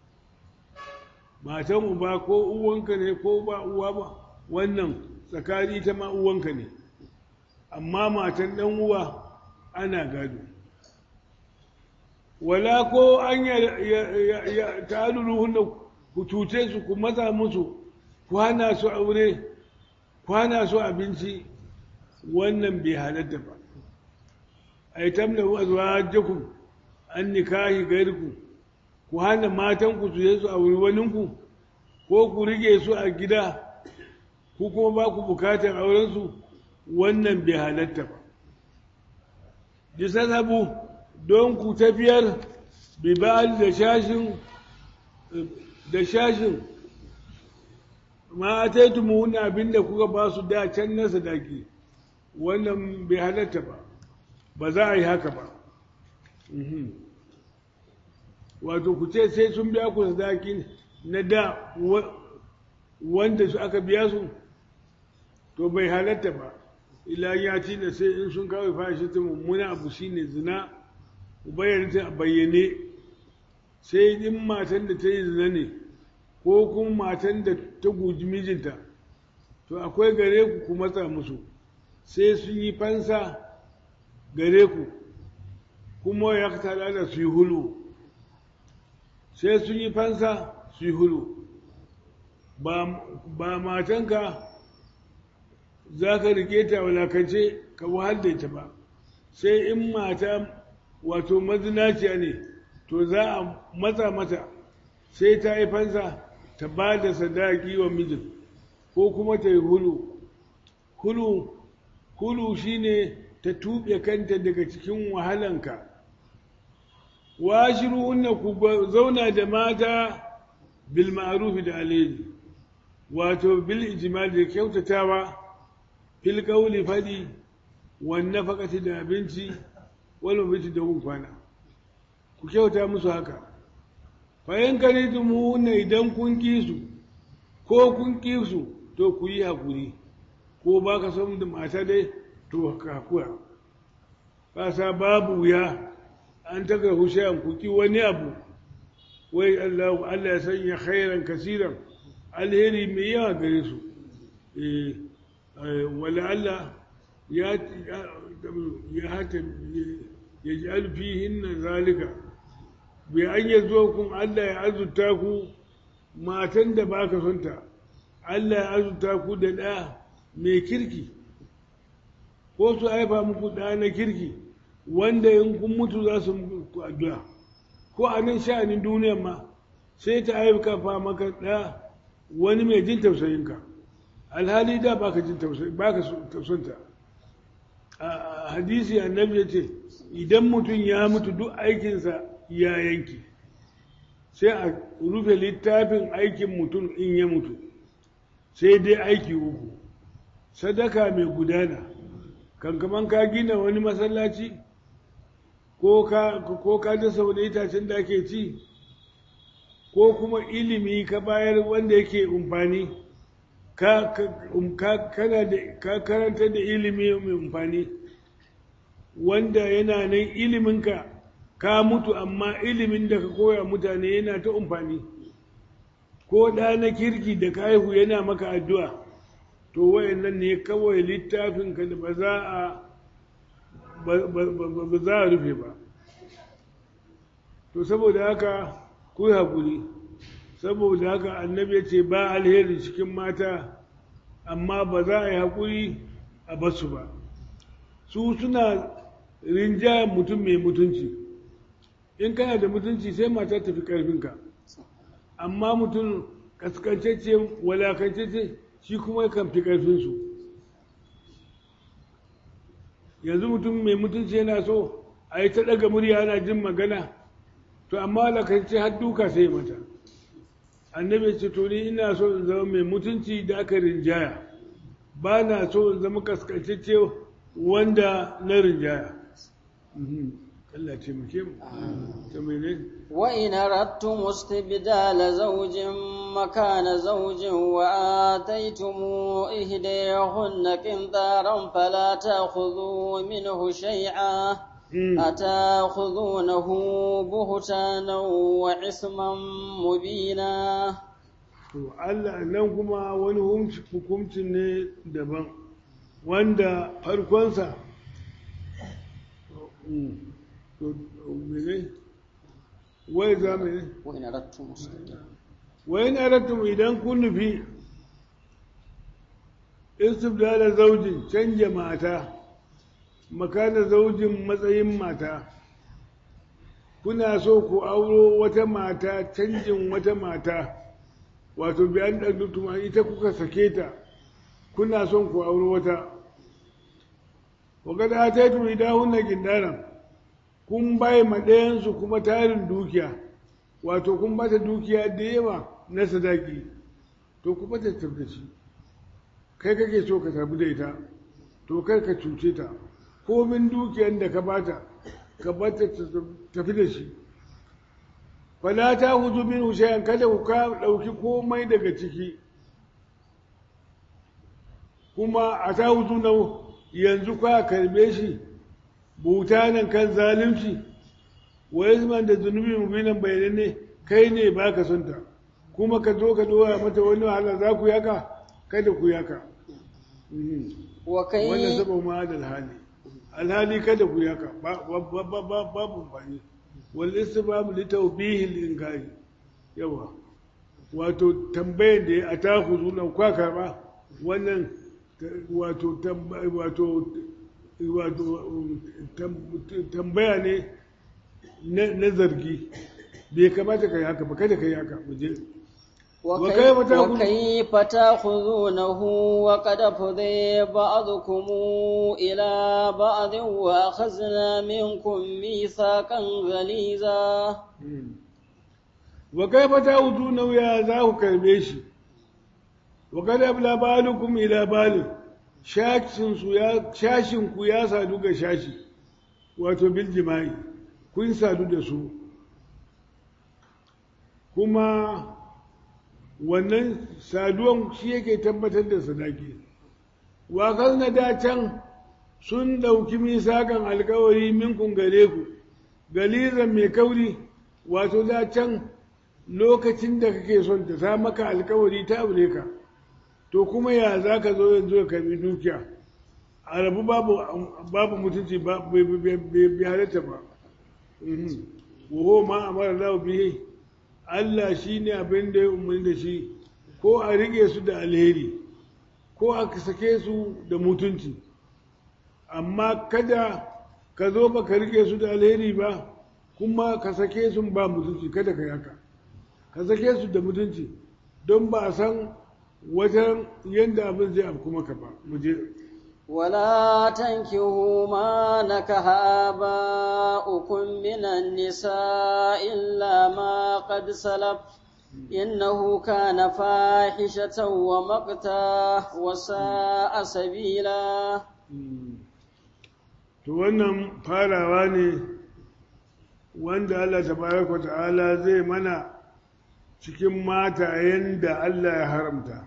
matan uba ko uwanka ne ko ba uwa ba wannan tsakani ta ma uwanka ne amma matan dan uwa ana gado wala ko an ya ta'aluluhunna ku cuce su ku maza musu ku hana su aure ku hana su abinci wannan bai halatta ba ai tamna azwajakum an nikahi gairku ku hana matan ku su su aure waninku ko ku rige su a gida ku kuma ba ku bukatar auren su wannan bai halatta ba disasabu don ku tafiyar bibal da shashin da shashin ma ataitu wani abin da kuka ba su da can na sadaki wannan bai halatta ba ba za a yi haka ba wato ku ce sai sun biya ku sadaki na da wanda su aka biya su to bai halatta ba ila ya ci da sai in sun kawai fashi ta mummuna abu shine zina bayyana a bayyane sai in matan da ta yi zina ne ko kuma matan da ta guji mijinta to akwai gare ku ku matsa musu sai sun yi fansa gare ku kuma ya tara da su yi hulu sai sun yi fansa su yi hulu ba matanka za ka rike ta walakance ka wahal da ita ba sai in mata wato mazinaciya ne to za a matsa mata sai ta yi fansa ta ba da sadaki wa mijin ko kuma ta yi hulu hulu hulu shine ta tuɓe kanta daga cikin wahalanka washiruhunna ku zauna da mata bil ma'ruf da alheri wato bil ijmal da kyautatawa fil qawli fadi wan nafaqati da abinci wal mabiti da kwana ku kyauta musu haka fa in karidumunna idan kun ki su ko kun ki su to ku yi hakuri ko ba ka son da mata dai to kakuwa kasa babu wuya an taka hushayan ku ki wani abu wai Allah Allah ya sanya khairan kasiran alheri mai yawa gare su eh wala Allah ya ya hata ya ji alfihin zalika bai an ya zo kun Allah ya azurta ku matan da baka sonta Allah ya azurta ku da ɗa mai kirki ko su haifa muku ɗa na kirki wanda in kun mutu za su muku addu'a ko a nan sha'anin duniyan ma sai ta haifa fa maka ɗa wani mai jin tausayinka alhali da baka jin tausayi baka tausanta a hadisi annabi ya ce idan mutum ya mutu duk aikinsa ya yanki sai a rufe littafin aikin mutum in ya mutu sai dai aiki uku sadaka mai gudana kankaman ka gina wani masallaci ko ka dasa wani itacen da ake ci ko kuma ilimi ka bayar wanda yake umfani ka karanta da ilimi mai umfani wanda yana nan iliminka ka mutu amma ilimin da ka koya mutane yana ta umfani ko ɗa na kirki da ka haihu yana maka addu'a to wayannan ne kawai littafinka da ba za a ba za a rufe ba to saboda haka ku yi haƙuri saboda haka annabi ya ce ba alheri cikin mata amma ba za a yi haƙuri a basu ba su suna rinjaya mutum mai mutunci in kana da mutunci sai mata tafi ƙarfinka amma mutum kaskancece walakancece shi kuma kan fi ƙarfinsu yanzu mutum mai mutunci yana so a yi ta ɗaga murya ana jin magana to amma walakance har duka sai mata annabi ce to ni ina so in zama mai mutunci da aka rinjaya ba na so in zama kaskancece wanda na rinjaya Allah ce muke mu ta mene وإن أردتم استبدال زوج مكان زوج وآتيتم إهديهن قنطارا فلا تأخذوا منه شيئا أتاخذونه بهتانا وإثما مبينا to Allah nan kuma wani hukuncin ne daban wanda farkonsa to mene wai za mu ne وإن أردتم استبدال wai na rattum idan kun nufi istibdala zaujin canja mata makana zaujin matsayin mata kuna so ku auro wata mata canjin wata mata wato biyan ɗan ita kuka sake ta kuna son ku auro wata wakada ta yi turi dahun na gindaran kun bai maɗayansu kuma tarin dukiya wato kun bata dukiya da yawa na sadaki to kuma ta tafi shi kai kake so ka tafi da ita to kai ka cuce ta komin dukiyar da ka bata ka bata tafi da shi fala ta huzu min hushayan kada ku ka ɗauki komai daga ciki kuma a ta huzu na yanzu ka karbe shi butanen kan zalunci wa yazman da zunubi mubinan bayananne kai ne ba ka son ta kuma ka zo ka dora mata wani wahala za ku yaka kada ku yaka وكي wannan saba ma da alhali alhali kada ku yaka babu amfani wal istibab li tawbihi al inkari yawa wato tambayar da ya ataku zuna kwa karba wannan wato wato wato tambaya ne na zargi bai kamata ka yi haka ba kada ka yi haka mu je وكيف تأخذ- وكيف تأخذونه وقد فضي بعضكم إلى بعض وأخذنا منكم ميثاقا غليظا wa kaifa ta'uduna ya za ku karbe shi wa kad abla balukum ila balin shashin su ya shashin ku ya sadu ga shashi wato bil jima'i kun sadu da su kuma wannan saduwan shi yake tabbatar da sadaki wa na da can sun ɗauki misakan alkawari minkun gare ku galizan mai kauri wato da can lokacin da kake son ta ta maka alkawari ta aure ka to kuma ya za ka zo yanzu ka karbi dukiya a rabu babu babu mutunci ba bai halatta ba waho ma amara lahu bihi Allah shi ne abin da ya umarni da shi ko a rike su da alheri ko a sake su da mutunci amma kada ka zo ba ka rike su da alheri ba kuma ka sake su ba mutunci kada ka yaka ka sake su da mutunci don ba a san wajen yadda abin zai afku maka ba mu je ولا تنكحوا ما نكح آباؤكم من النساء إلا ما قد سلف إنه كان فاحشة ومقتا وساء سبيلا to wannan farawa ne wanda Allah tabaraka ta'ala zai mana cikin matayen da Allah ya haramta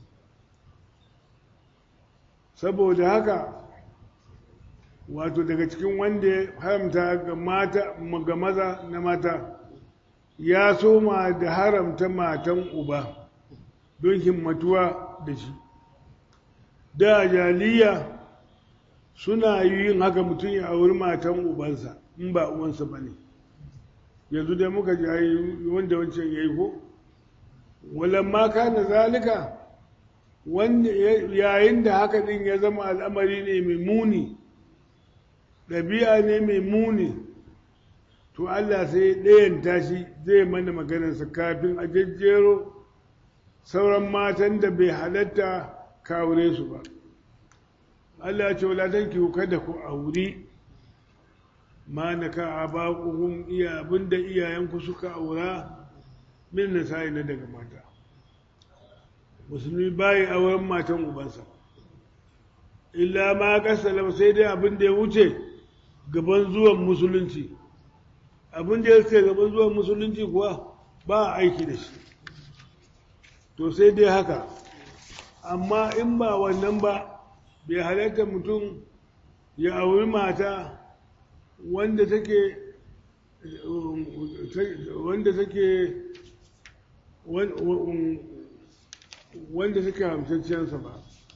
saboda haka wato daga cikin wanda ya haramta ga mata ga maza na mata ya soma da haramta matan uba don himmatuwa da shi da jaliya suna yin haka mutum ya auri matan ubansa in ba uwansa ba ne yanzu dai muka ji wanda wancan ya yi ko walamma kana zalika yayin da haka din ya zama al'amari ne mai muni ɗabi'a ne mai muni to Allah sai ɗayan tashi zai mana maganarsa kafin a jejjero sauran matan da bai halatta kawure su ba Allah ya ce wala tanki kada ku auri ma na ka abaquhum iya abinda iyayenku suka aura min nasa'i na daga mata musulmi bayi auren matan ubansa illa ma kasalam sai dai abin da ya wuce gaban zuwan musulunci abin da ya wuce gaban zuwan musulunci kuwa ba a aiki da shi to sai dai haka amma in ba wannan ba bai halatta mutum ya auri mata wanda take wanda take wanda suke hamsacciyansa ba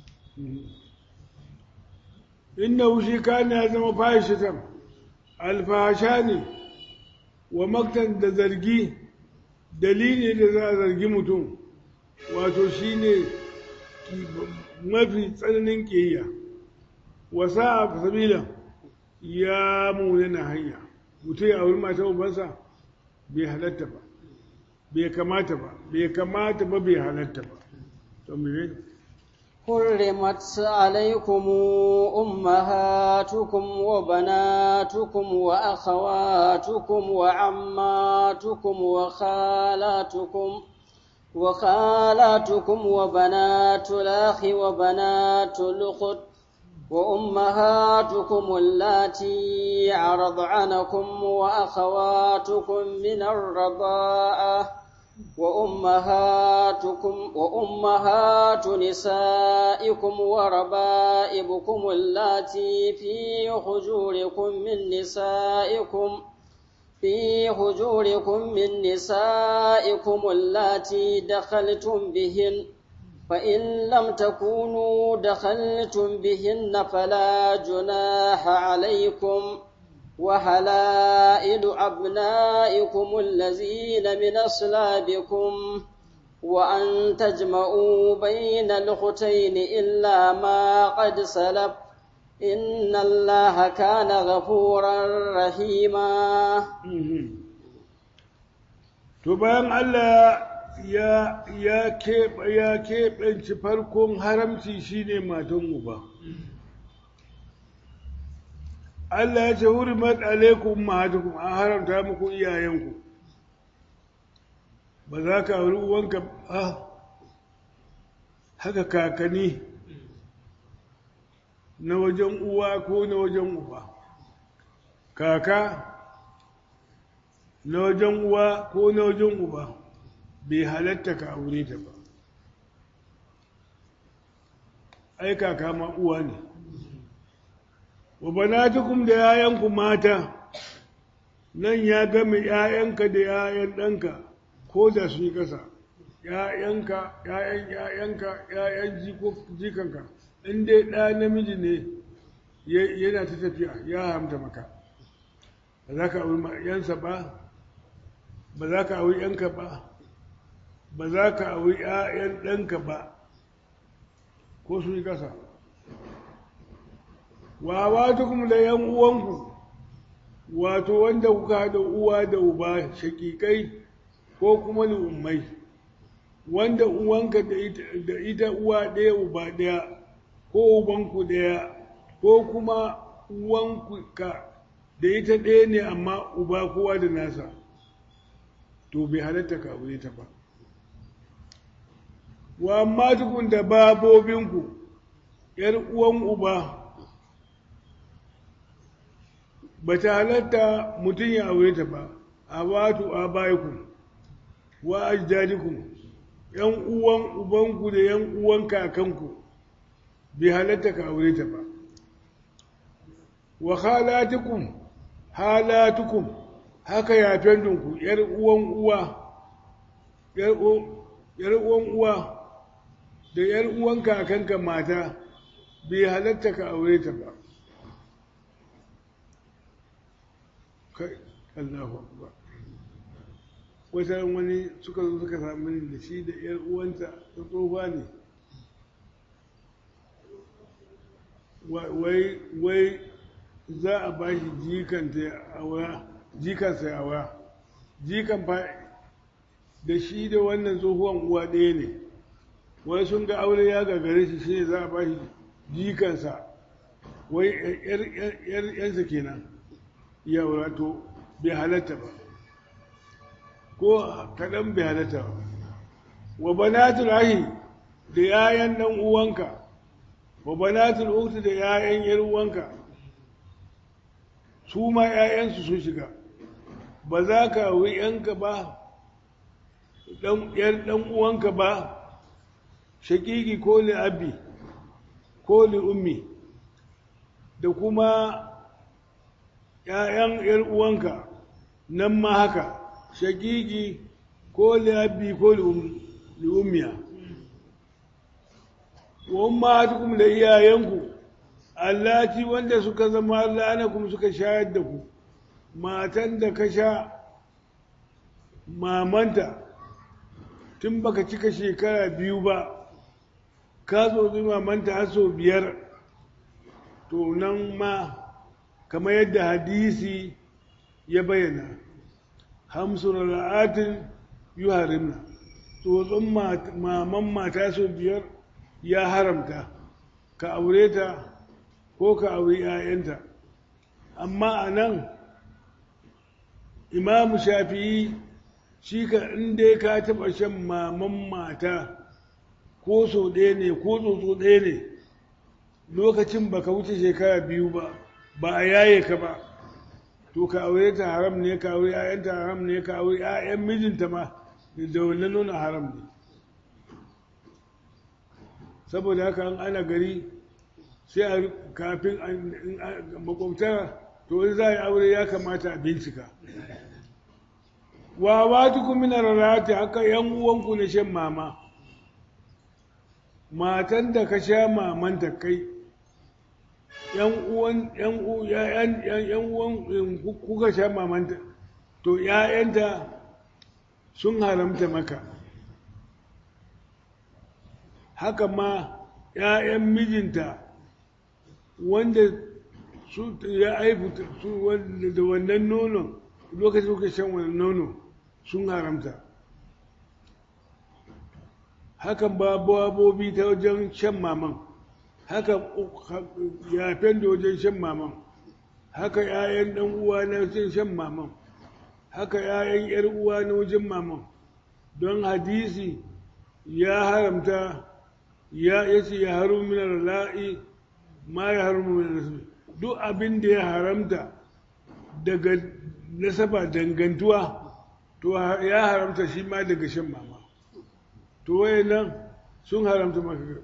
inda wushi kana ya zama fahishatan alfahasha ne wa maktan da zargi dalili da za a zargi mutum wato shi ne mafi tsananin ƙiyya wasa a sabila ya munana hanya mutum ya auri mata ubansa bai halatta ba bai kamata ba bai kamata ba bai halatta ba حرمت عليكم أمهاتكم وبناتكم وأخواتكم وعماتكم وخالاتكم وخالاتكم وبنات الأخ وبنات الأخت وأمهاتكم اللاتي أرضعنكم وأخواتكم من الرضاعة وأمهاتكم وأمهات نسائكم وربائبكم اللاتي في حجوركم من نسائكم في هجوركم من نسائكم اللاتي دخلتم بهن فإن لم تكونوا دخلتم بهن فلا جناح عليكم وحلائل أبنائكم الذين من أصلابكم وأن تجمعوا بين الأختين إلا ما قد سلف إن الله كان غفورا رحيما to bayan Allah ya ya keɓe ya keɓance farkon haramci shine matan uba Allah ya ce hurimat alaikum ummahatukum an haramta muku iyayenku ba za ka auri uwanka ba haka kakanni na wajen uwa ko na wajen uba kaka na wajen uwa ko na wajen uba bai halatta ka aure ta ba ai kaka ma uwa ne wa banatukum da yayanku mata nan ya game yayanka da yayan ɗanka ko da su yi ƙasa yayanka yayan yayanka yayan jikanka in dai ɗa namiji ne yana ta tafiya ya haramta maka ba za ka auri yansa ba ba za ka auri yanka ba ba za ka auri ‘ya'yan ɗanka ba ko su yi ƙasa wa wata kuma da ‘yan uwanku wato wanda kuka haɗa uwa da uba shakikai ko kuma ummai wanda uwanka da ita uwa ɗaya uba ɗaya ko ubanku ɗaya ko kuma uwanku ka da ita ɗaya ne amma uba kowa da nasa to bai halatta ka aure ta ba wa amma tukun da babobinku ‘yar uwan uba ba ta halatta mutum ya aure ta ba a watu a bayanku wa ajdadikum ‘yan uwan ubanku da ‘yan uwan kakanku bai halatta ka aure ta ba wa halatukum halatukum haka yafen dinku ‘yar uwan uwa ‘yar uwan uwa da ‘yar uwan kakanka mata bai halatta ka aure ta ba kai Allahu akbar wata wani suka zo suka sami da shi da ‘yar uwanta ta tsohuwa ne wai wai za a ba shi jikanta ya aura jikansa ya aura jikan fa da shi da wannan tsohuwan uwa ɗaya ne wai sun ga aure ya gagare shi shi ne za a ba shi jikansa wai ‘yansa kenan ya aura to bai halatta ba ko kaɗan bai halatta ba wa banatul ahi da yayan ɗan uwanka wa banatul ukhti da yayan yar uwanka su ma yayansu sun shiga ba za ka auri yanka ba yar ɗan uwanka ba shakiki ko li abi ko li ummi da kuma ‘ya'yan ‘yar uwanka nan ma haka shakiki ko li abi ko li ummiya wa ummatukum da iyayenku allati wanda suka zama la'anakum suka shayar da ku matan da ka sha mamanta tun baka cika shekara biyu ba ka zo mamanta har sau biyar to nan ma kamar yadda hadisi ya bayyana hamsun ra'atin yi harimna tsotson maman mata sau biyar ya haramta ka aure ta ko ka aure 'ya'yanta amma a nan imamu shafi'i shi ka inda ka taɓa shan maman mata ko so ɗaya ne ko tsotso ɗaya ne lokacin baka wuce shekara biyu ba ba a yaye ka ba to ka aure ta haram ne ka aure 'ya'yanta haram ne ka aure 'ya'yan mijinta ma da wannan nuna haram ne saboda haka an ana gari sai a kafin makwabta to in za a yi aure ya kamata a bincika wa watukum min arrati haka yan uwanku na shan mama matan da ka sha mamanta kai yan uwan yan yan yan uwan kuka sha mamanta to ƴaƴanta sun haramta maka haka ma ƴaƴan mijinta wanda su ya aibu su da wannan nonon lokacin kuka shan wannan nono sun haramta hakan ba babobi ta wajen shan maman haka yafen da wajen shan maman haka ‘ya'yan ɗan uwa na wajen shan maman haka ‘ya'yan ‘yar uwa na wajen maman don hadisi ya haramta ya yace ya haru minar la'i ma ya haru minar nasabi duk abin da ya haramta daga nasaba dangantuwa to ya haramta shi ma daga shan mama to wayannan sun haramta maka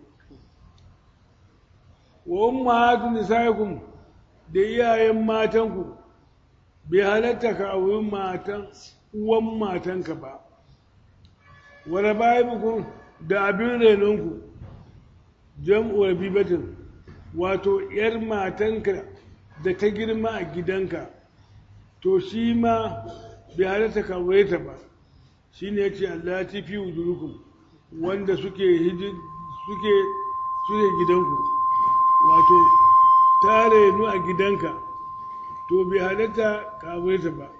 wa ummahatu nisaikum da iyayen matanku bai halatta ka auri matan uwan matanka ba wa rabaibukum da abin renonku jam'u rabibatin wato yar matanka da ta girma a gidanka to shi ma bai halatta ka aure ta ba shine yace Allah ya fi wujurukum wanda suke suke suke gidanku wato tare nu a gidanka to bai halatta ka ta ba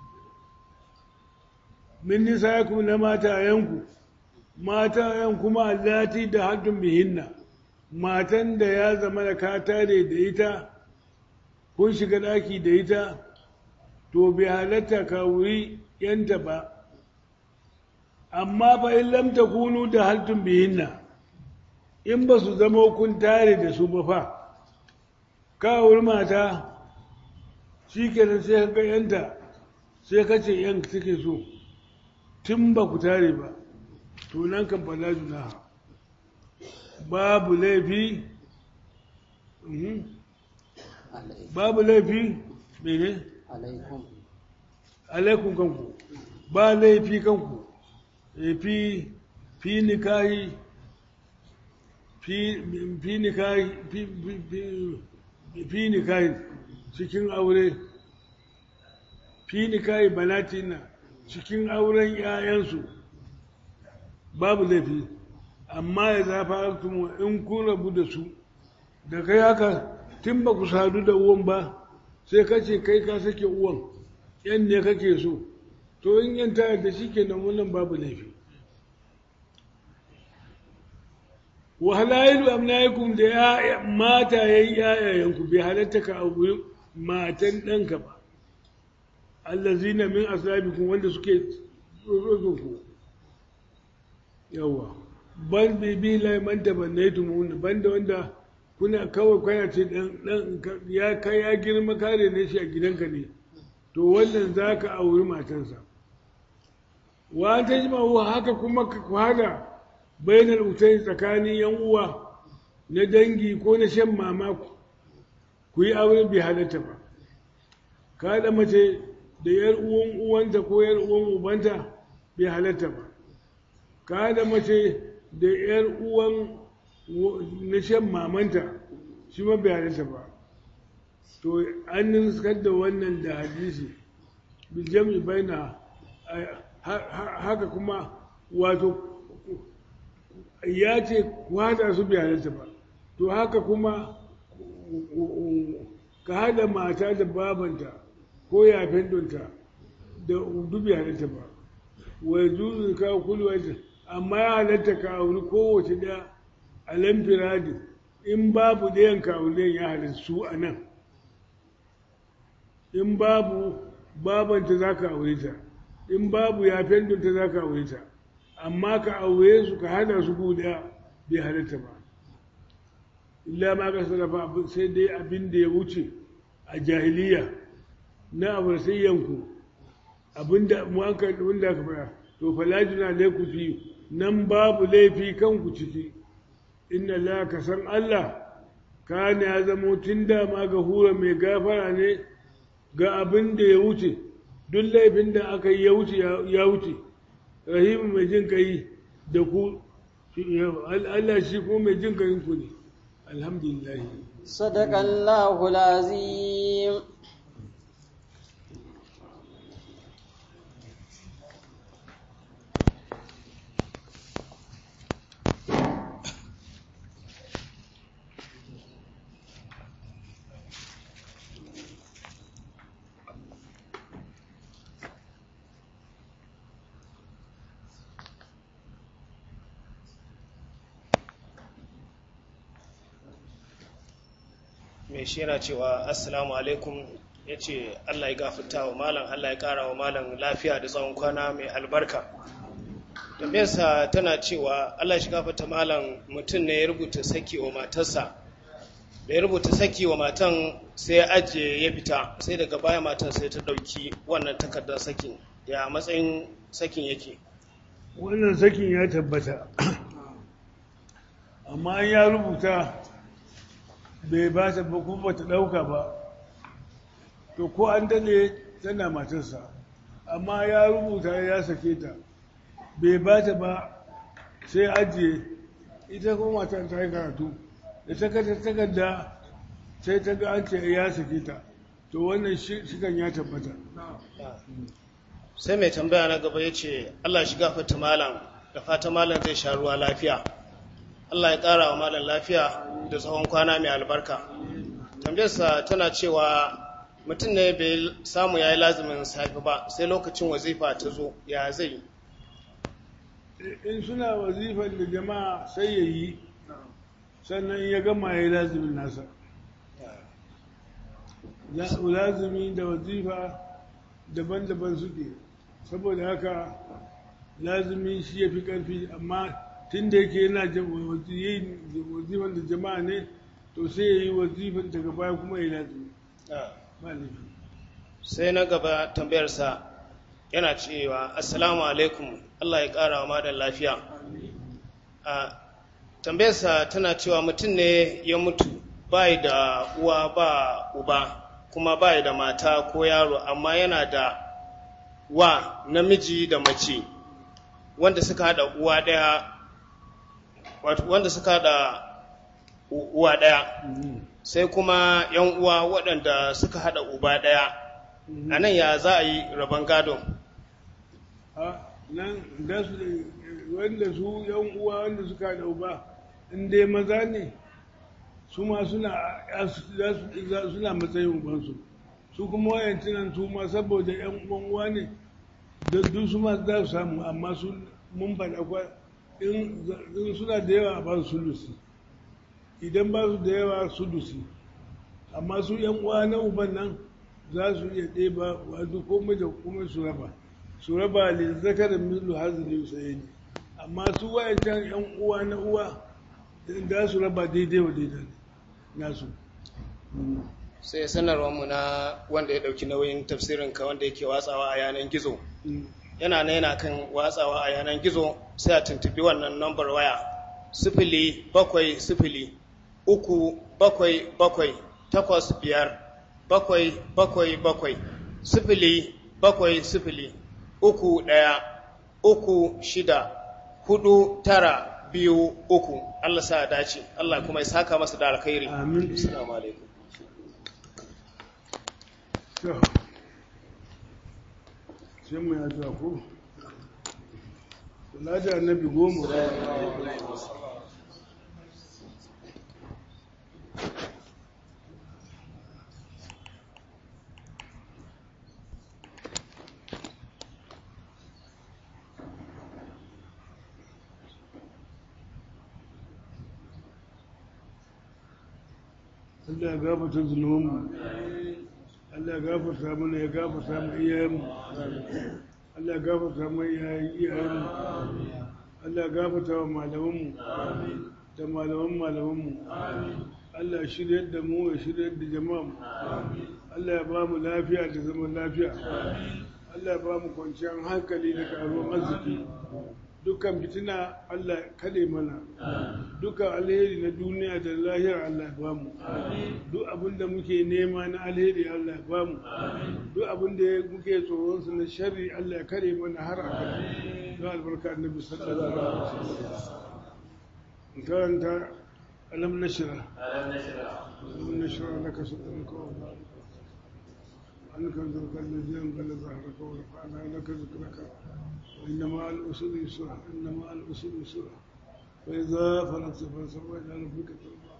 min nisayakum na matayenku matayen kuma allati da haddun bihinna matan da ya zama da ka tare da ita kun shiga daki da ita to bai halatta ka wuri yanta ba amma fa in lam takunu da haltun bihinna in ba su zama kun tare da su ba fa ka wuri mata shi kenan sai ka yanta sai ka ce yan suke so tun ba ku tare ba to nan kan fala juna babu laifi babu laifi mene alaikum kanku ba laifi kanku fi fi nikahi fi nikahi fi nikahi cikin aure fi nikahi banatina cikin auren 'ya'yansu babu laifi amma ya zafa in kun rabu da su da kai haka tun ba ku sadu da uwan ba sai ka ce kai ka sake uwan yan ne kake so to in yan tayar da shi kenan wannan babu laifi wa halayilu amnaikum da ya mata yayin yayayanku bai halatta ka abu matan ɗanka ba allazina min aslabikum wanda suke ku yawa ban bibi laiman da bannaitum banda wanda kuna kawai kwaya ce dan ya kai ya girma kare ne shi a gidanka ne to wannan za ka auri matansa wa ta ji haka kuma ka kwada bainar utai tsakanin yan uwa na dangi ko na shan mama ku yi aure bai halatta ba ka haɗa mace da yar uwan uwanta ko yar uwan ubanta bai halatta ba ka haɗa mace da yar uwan na shan mamanta shi ma bai halatta ba to an niskar da wannan da hadisi biljami baina haka kuma wato ya ce ku haɗa su bai halatta ba to haka kuma ka haɗa mata da babanta ko yafen donta da dubi halatta ba wai juzu ka kulwata amma ya halatta ka auri kowace ɗaya a lamfiradi in babu ɗayan ka auri ya halatta su a nan in babu babanta za ka aure ta in babu yafen donta za ka aure ta amma ka aure su ka hada su guda bai halatta ba illa ma ka sarrafa sai dai abin da ya wuce a jahiliya na abarsayyanku abinda mu aka wanda aka fara to falajina laiku fi nan babu laifi kanku ciki inna la ka san Allah kana ya zamo tun da ma ga hura mai gafara ne ga abin da ya wuce duk laifin da aka yi ya wuce ya wuce rahimu mai jin kai da ku Allah shi kuma mai jin kayin ku ne alhamdulillah صدق الله العظيم mai shi yana cewa assalamu alaikum ya ce allah ya gafarta wa malam allah ya kara wa malam lafiya da tsawon kwana mai albarka tambayarsa tana cewa allah shi gafarta malam mutum ne ya rubuta saki wa matarsa da ya rubuta saki wa matan sai ya ajiye ya fita sai daga baya matan sai ta ɗauki wannan takardar sakin ya matsayin sakin yake wannan sakin ya tabbata amma an ya rubuta bai ba ta ba kuma ta ɗauka ba to ko an dane tana matarsa amma ya rubuta ya sake ta bai ba ta ba sai ajiye ita kuma matan ta yi karatu da ta kata takarda sai ta ga an ce ya sake ta to wannan shikan ya tabbata sai mai tambaya na gaba ya ce allah shi gafarta malam da fata malam zai sha ruwa lafiya allah ya ƙara wa malam lafiya da tsawon kwana mai albarka tambayarsa tana cewa mutum ne bai samu ya yi lazumin safi ba sai lokacin wazifa ta zo ya zai in suna wazifar da jama'a sai ya yi sannan ya gama ya yi lazumin nasa lazumi da wazifa daban-daban suke saboda haka lazumi shi ya fi ƙarfi amma tun da yake yana wazifan da jama'a ne to sai ya yi wazifan daga baya kuma ya lazumi ba laifi sai na gaba tambayarsa yana cewa assalamu alaikum allah ya ƙara wa madan lafiya a tambayarsa tana cewa mutum ne ya mutu bai da uwa ba uba kuma bai da mata ko yaro amma yana da wa namiji da mace wanda suka hada uwa daya wanda suka hada uwa daya sai kuma yan uwa waɗanda suka hada uba daya a nan ya za a yi rabon gado nan da su wanda su yan uwa wanda suka hada uba in dai maza ne su ma suna suna matsayin ubansu su kuma wayancinan su ma saboda yan uwan uwa ne da duk su ma za su samu amma su mun faɗa kwa in suna da yawa ba su sulusi idan ba su da yawa sulusi amma su yan uwa na uban nan za su iya ɗeba wato komai da komai su raba su raba ne zakarin mislu hazili sai ne amma su wayancan yan uwa na uwa da su raba daidai wa daidai nasu sai sanarwarmu na wanda ya ɗauki nauyin tafsirinka wanda yake watsawa a yanar gizo yana na yana kan watsawa a yanar gizo sai a tuntubi wannan nambar waya sifili bakwai sifili uku bakwai bakwai takwas biyar bakwai bakwai bakwai sifili bakwai sifili uku ɗaya uku shida hudu tara biyu uku Allah sa dace Allah kuma ya saka masa da alkhairi amin assalamu alaikum to sai mu ya zuwa ko salatu annabi goma Allah ya gafarta zunubanmu Allah ya gafarta mana ya gafarta mu iyayenmu Allah ya gafarta mu iyayenmu Allah ya gafarta wa malamanmu da malaman malamanmu Allah ya shirya da mu ya shirya da jama'mu Allah ya ba mu lafiya da zaman lafiya Allah ya ba mu kwanciyar hankali da karuwar arziki dukkan fitina Allah kade mana dukkan alheri na duniya da lahira Allah ya ba mu duk abin abin da muke nema na alheri Allah ya ba mu duk abin da muke tsoron su na sharri Allah ya kare mana har a kan don albarka annabi sallallahu alaihi wasallam karanta alam nashra alam nashra laka sadraka wa عنك ذكرك الذي انقل ظهرك ورفعنا لك ذكرك وإن مع الأسر يسرا إن مع الأسر يسرا فإذا فرغت فانصب إلى ربك ترضى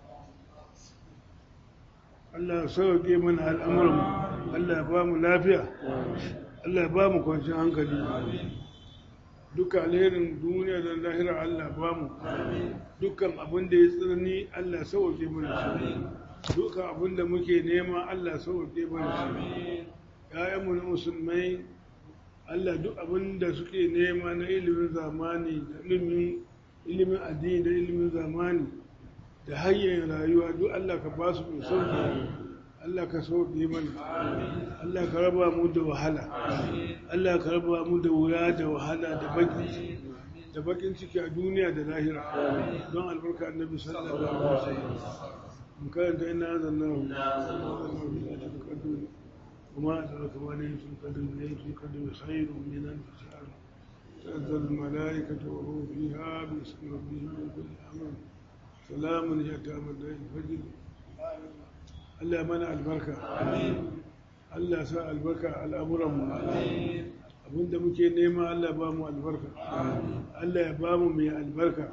Allah ya sauke mana al'amuran Allah ya ba mu lafiya Allah ya ba mu kwanciyar hankali duka alherin duniya da lahira Allah ba mu dukkan abin da ya tsirni Allah ya sauke mana shi dukkan abin da muke nema Allah ya sauke mana shi ‘ya'yanmu na musulmai Allah duk abin da suke nema na ilimin zamani da ilimin addini da ilimin zamani da hanyar rayuwa duk Allah ka ba su mai sauki Allah ka sauke mana Allah ka raba mu da wahala Allah ka raba mu da wura da wahala da bakin ciki da bakin ciki a duniya da lahira don albarka annabi sallallahu alaihi wasallam mun karanta ina zanna وما أدرك ما ليلة القدر ليلة القدر خير من ألف شهر تنزل الملائكة وهو فيها باسم ربهم من كل أمر سلام هي تامة الفجر Allah mana albarka Allah sa albarka al'amuranmu abinda muke nema Allah ba mu albarka Allah ya ba mu mai albarka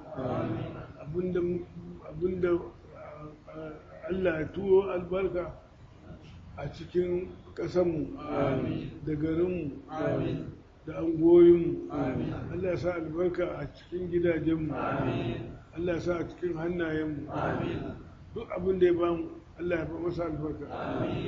abinda Allah ya turo albarka a cikin ƙasanmu da garinmu da angoyinmu Allah ya sa albarka a cikin gidajenmu Allah ya sa a cikin hannayenmu duk abin da ya bamu Allah ya fa masa albarka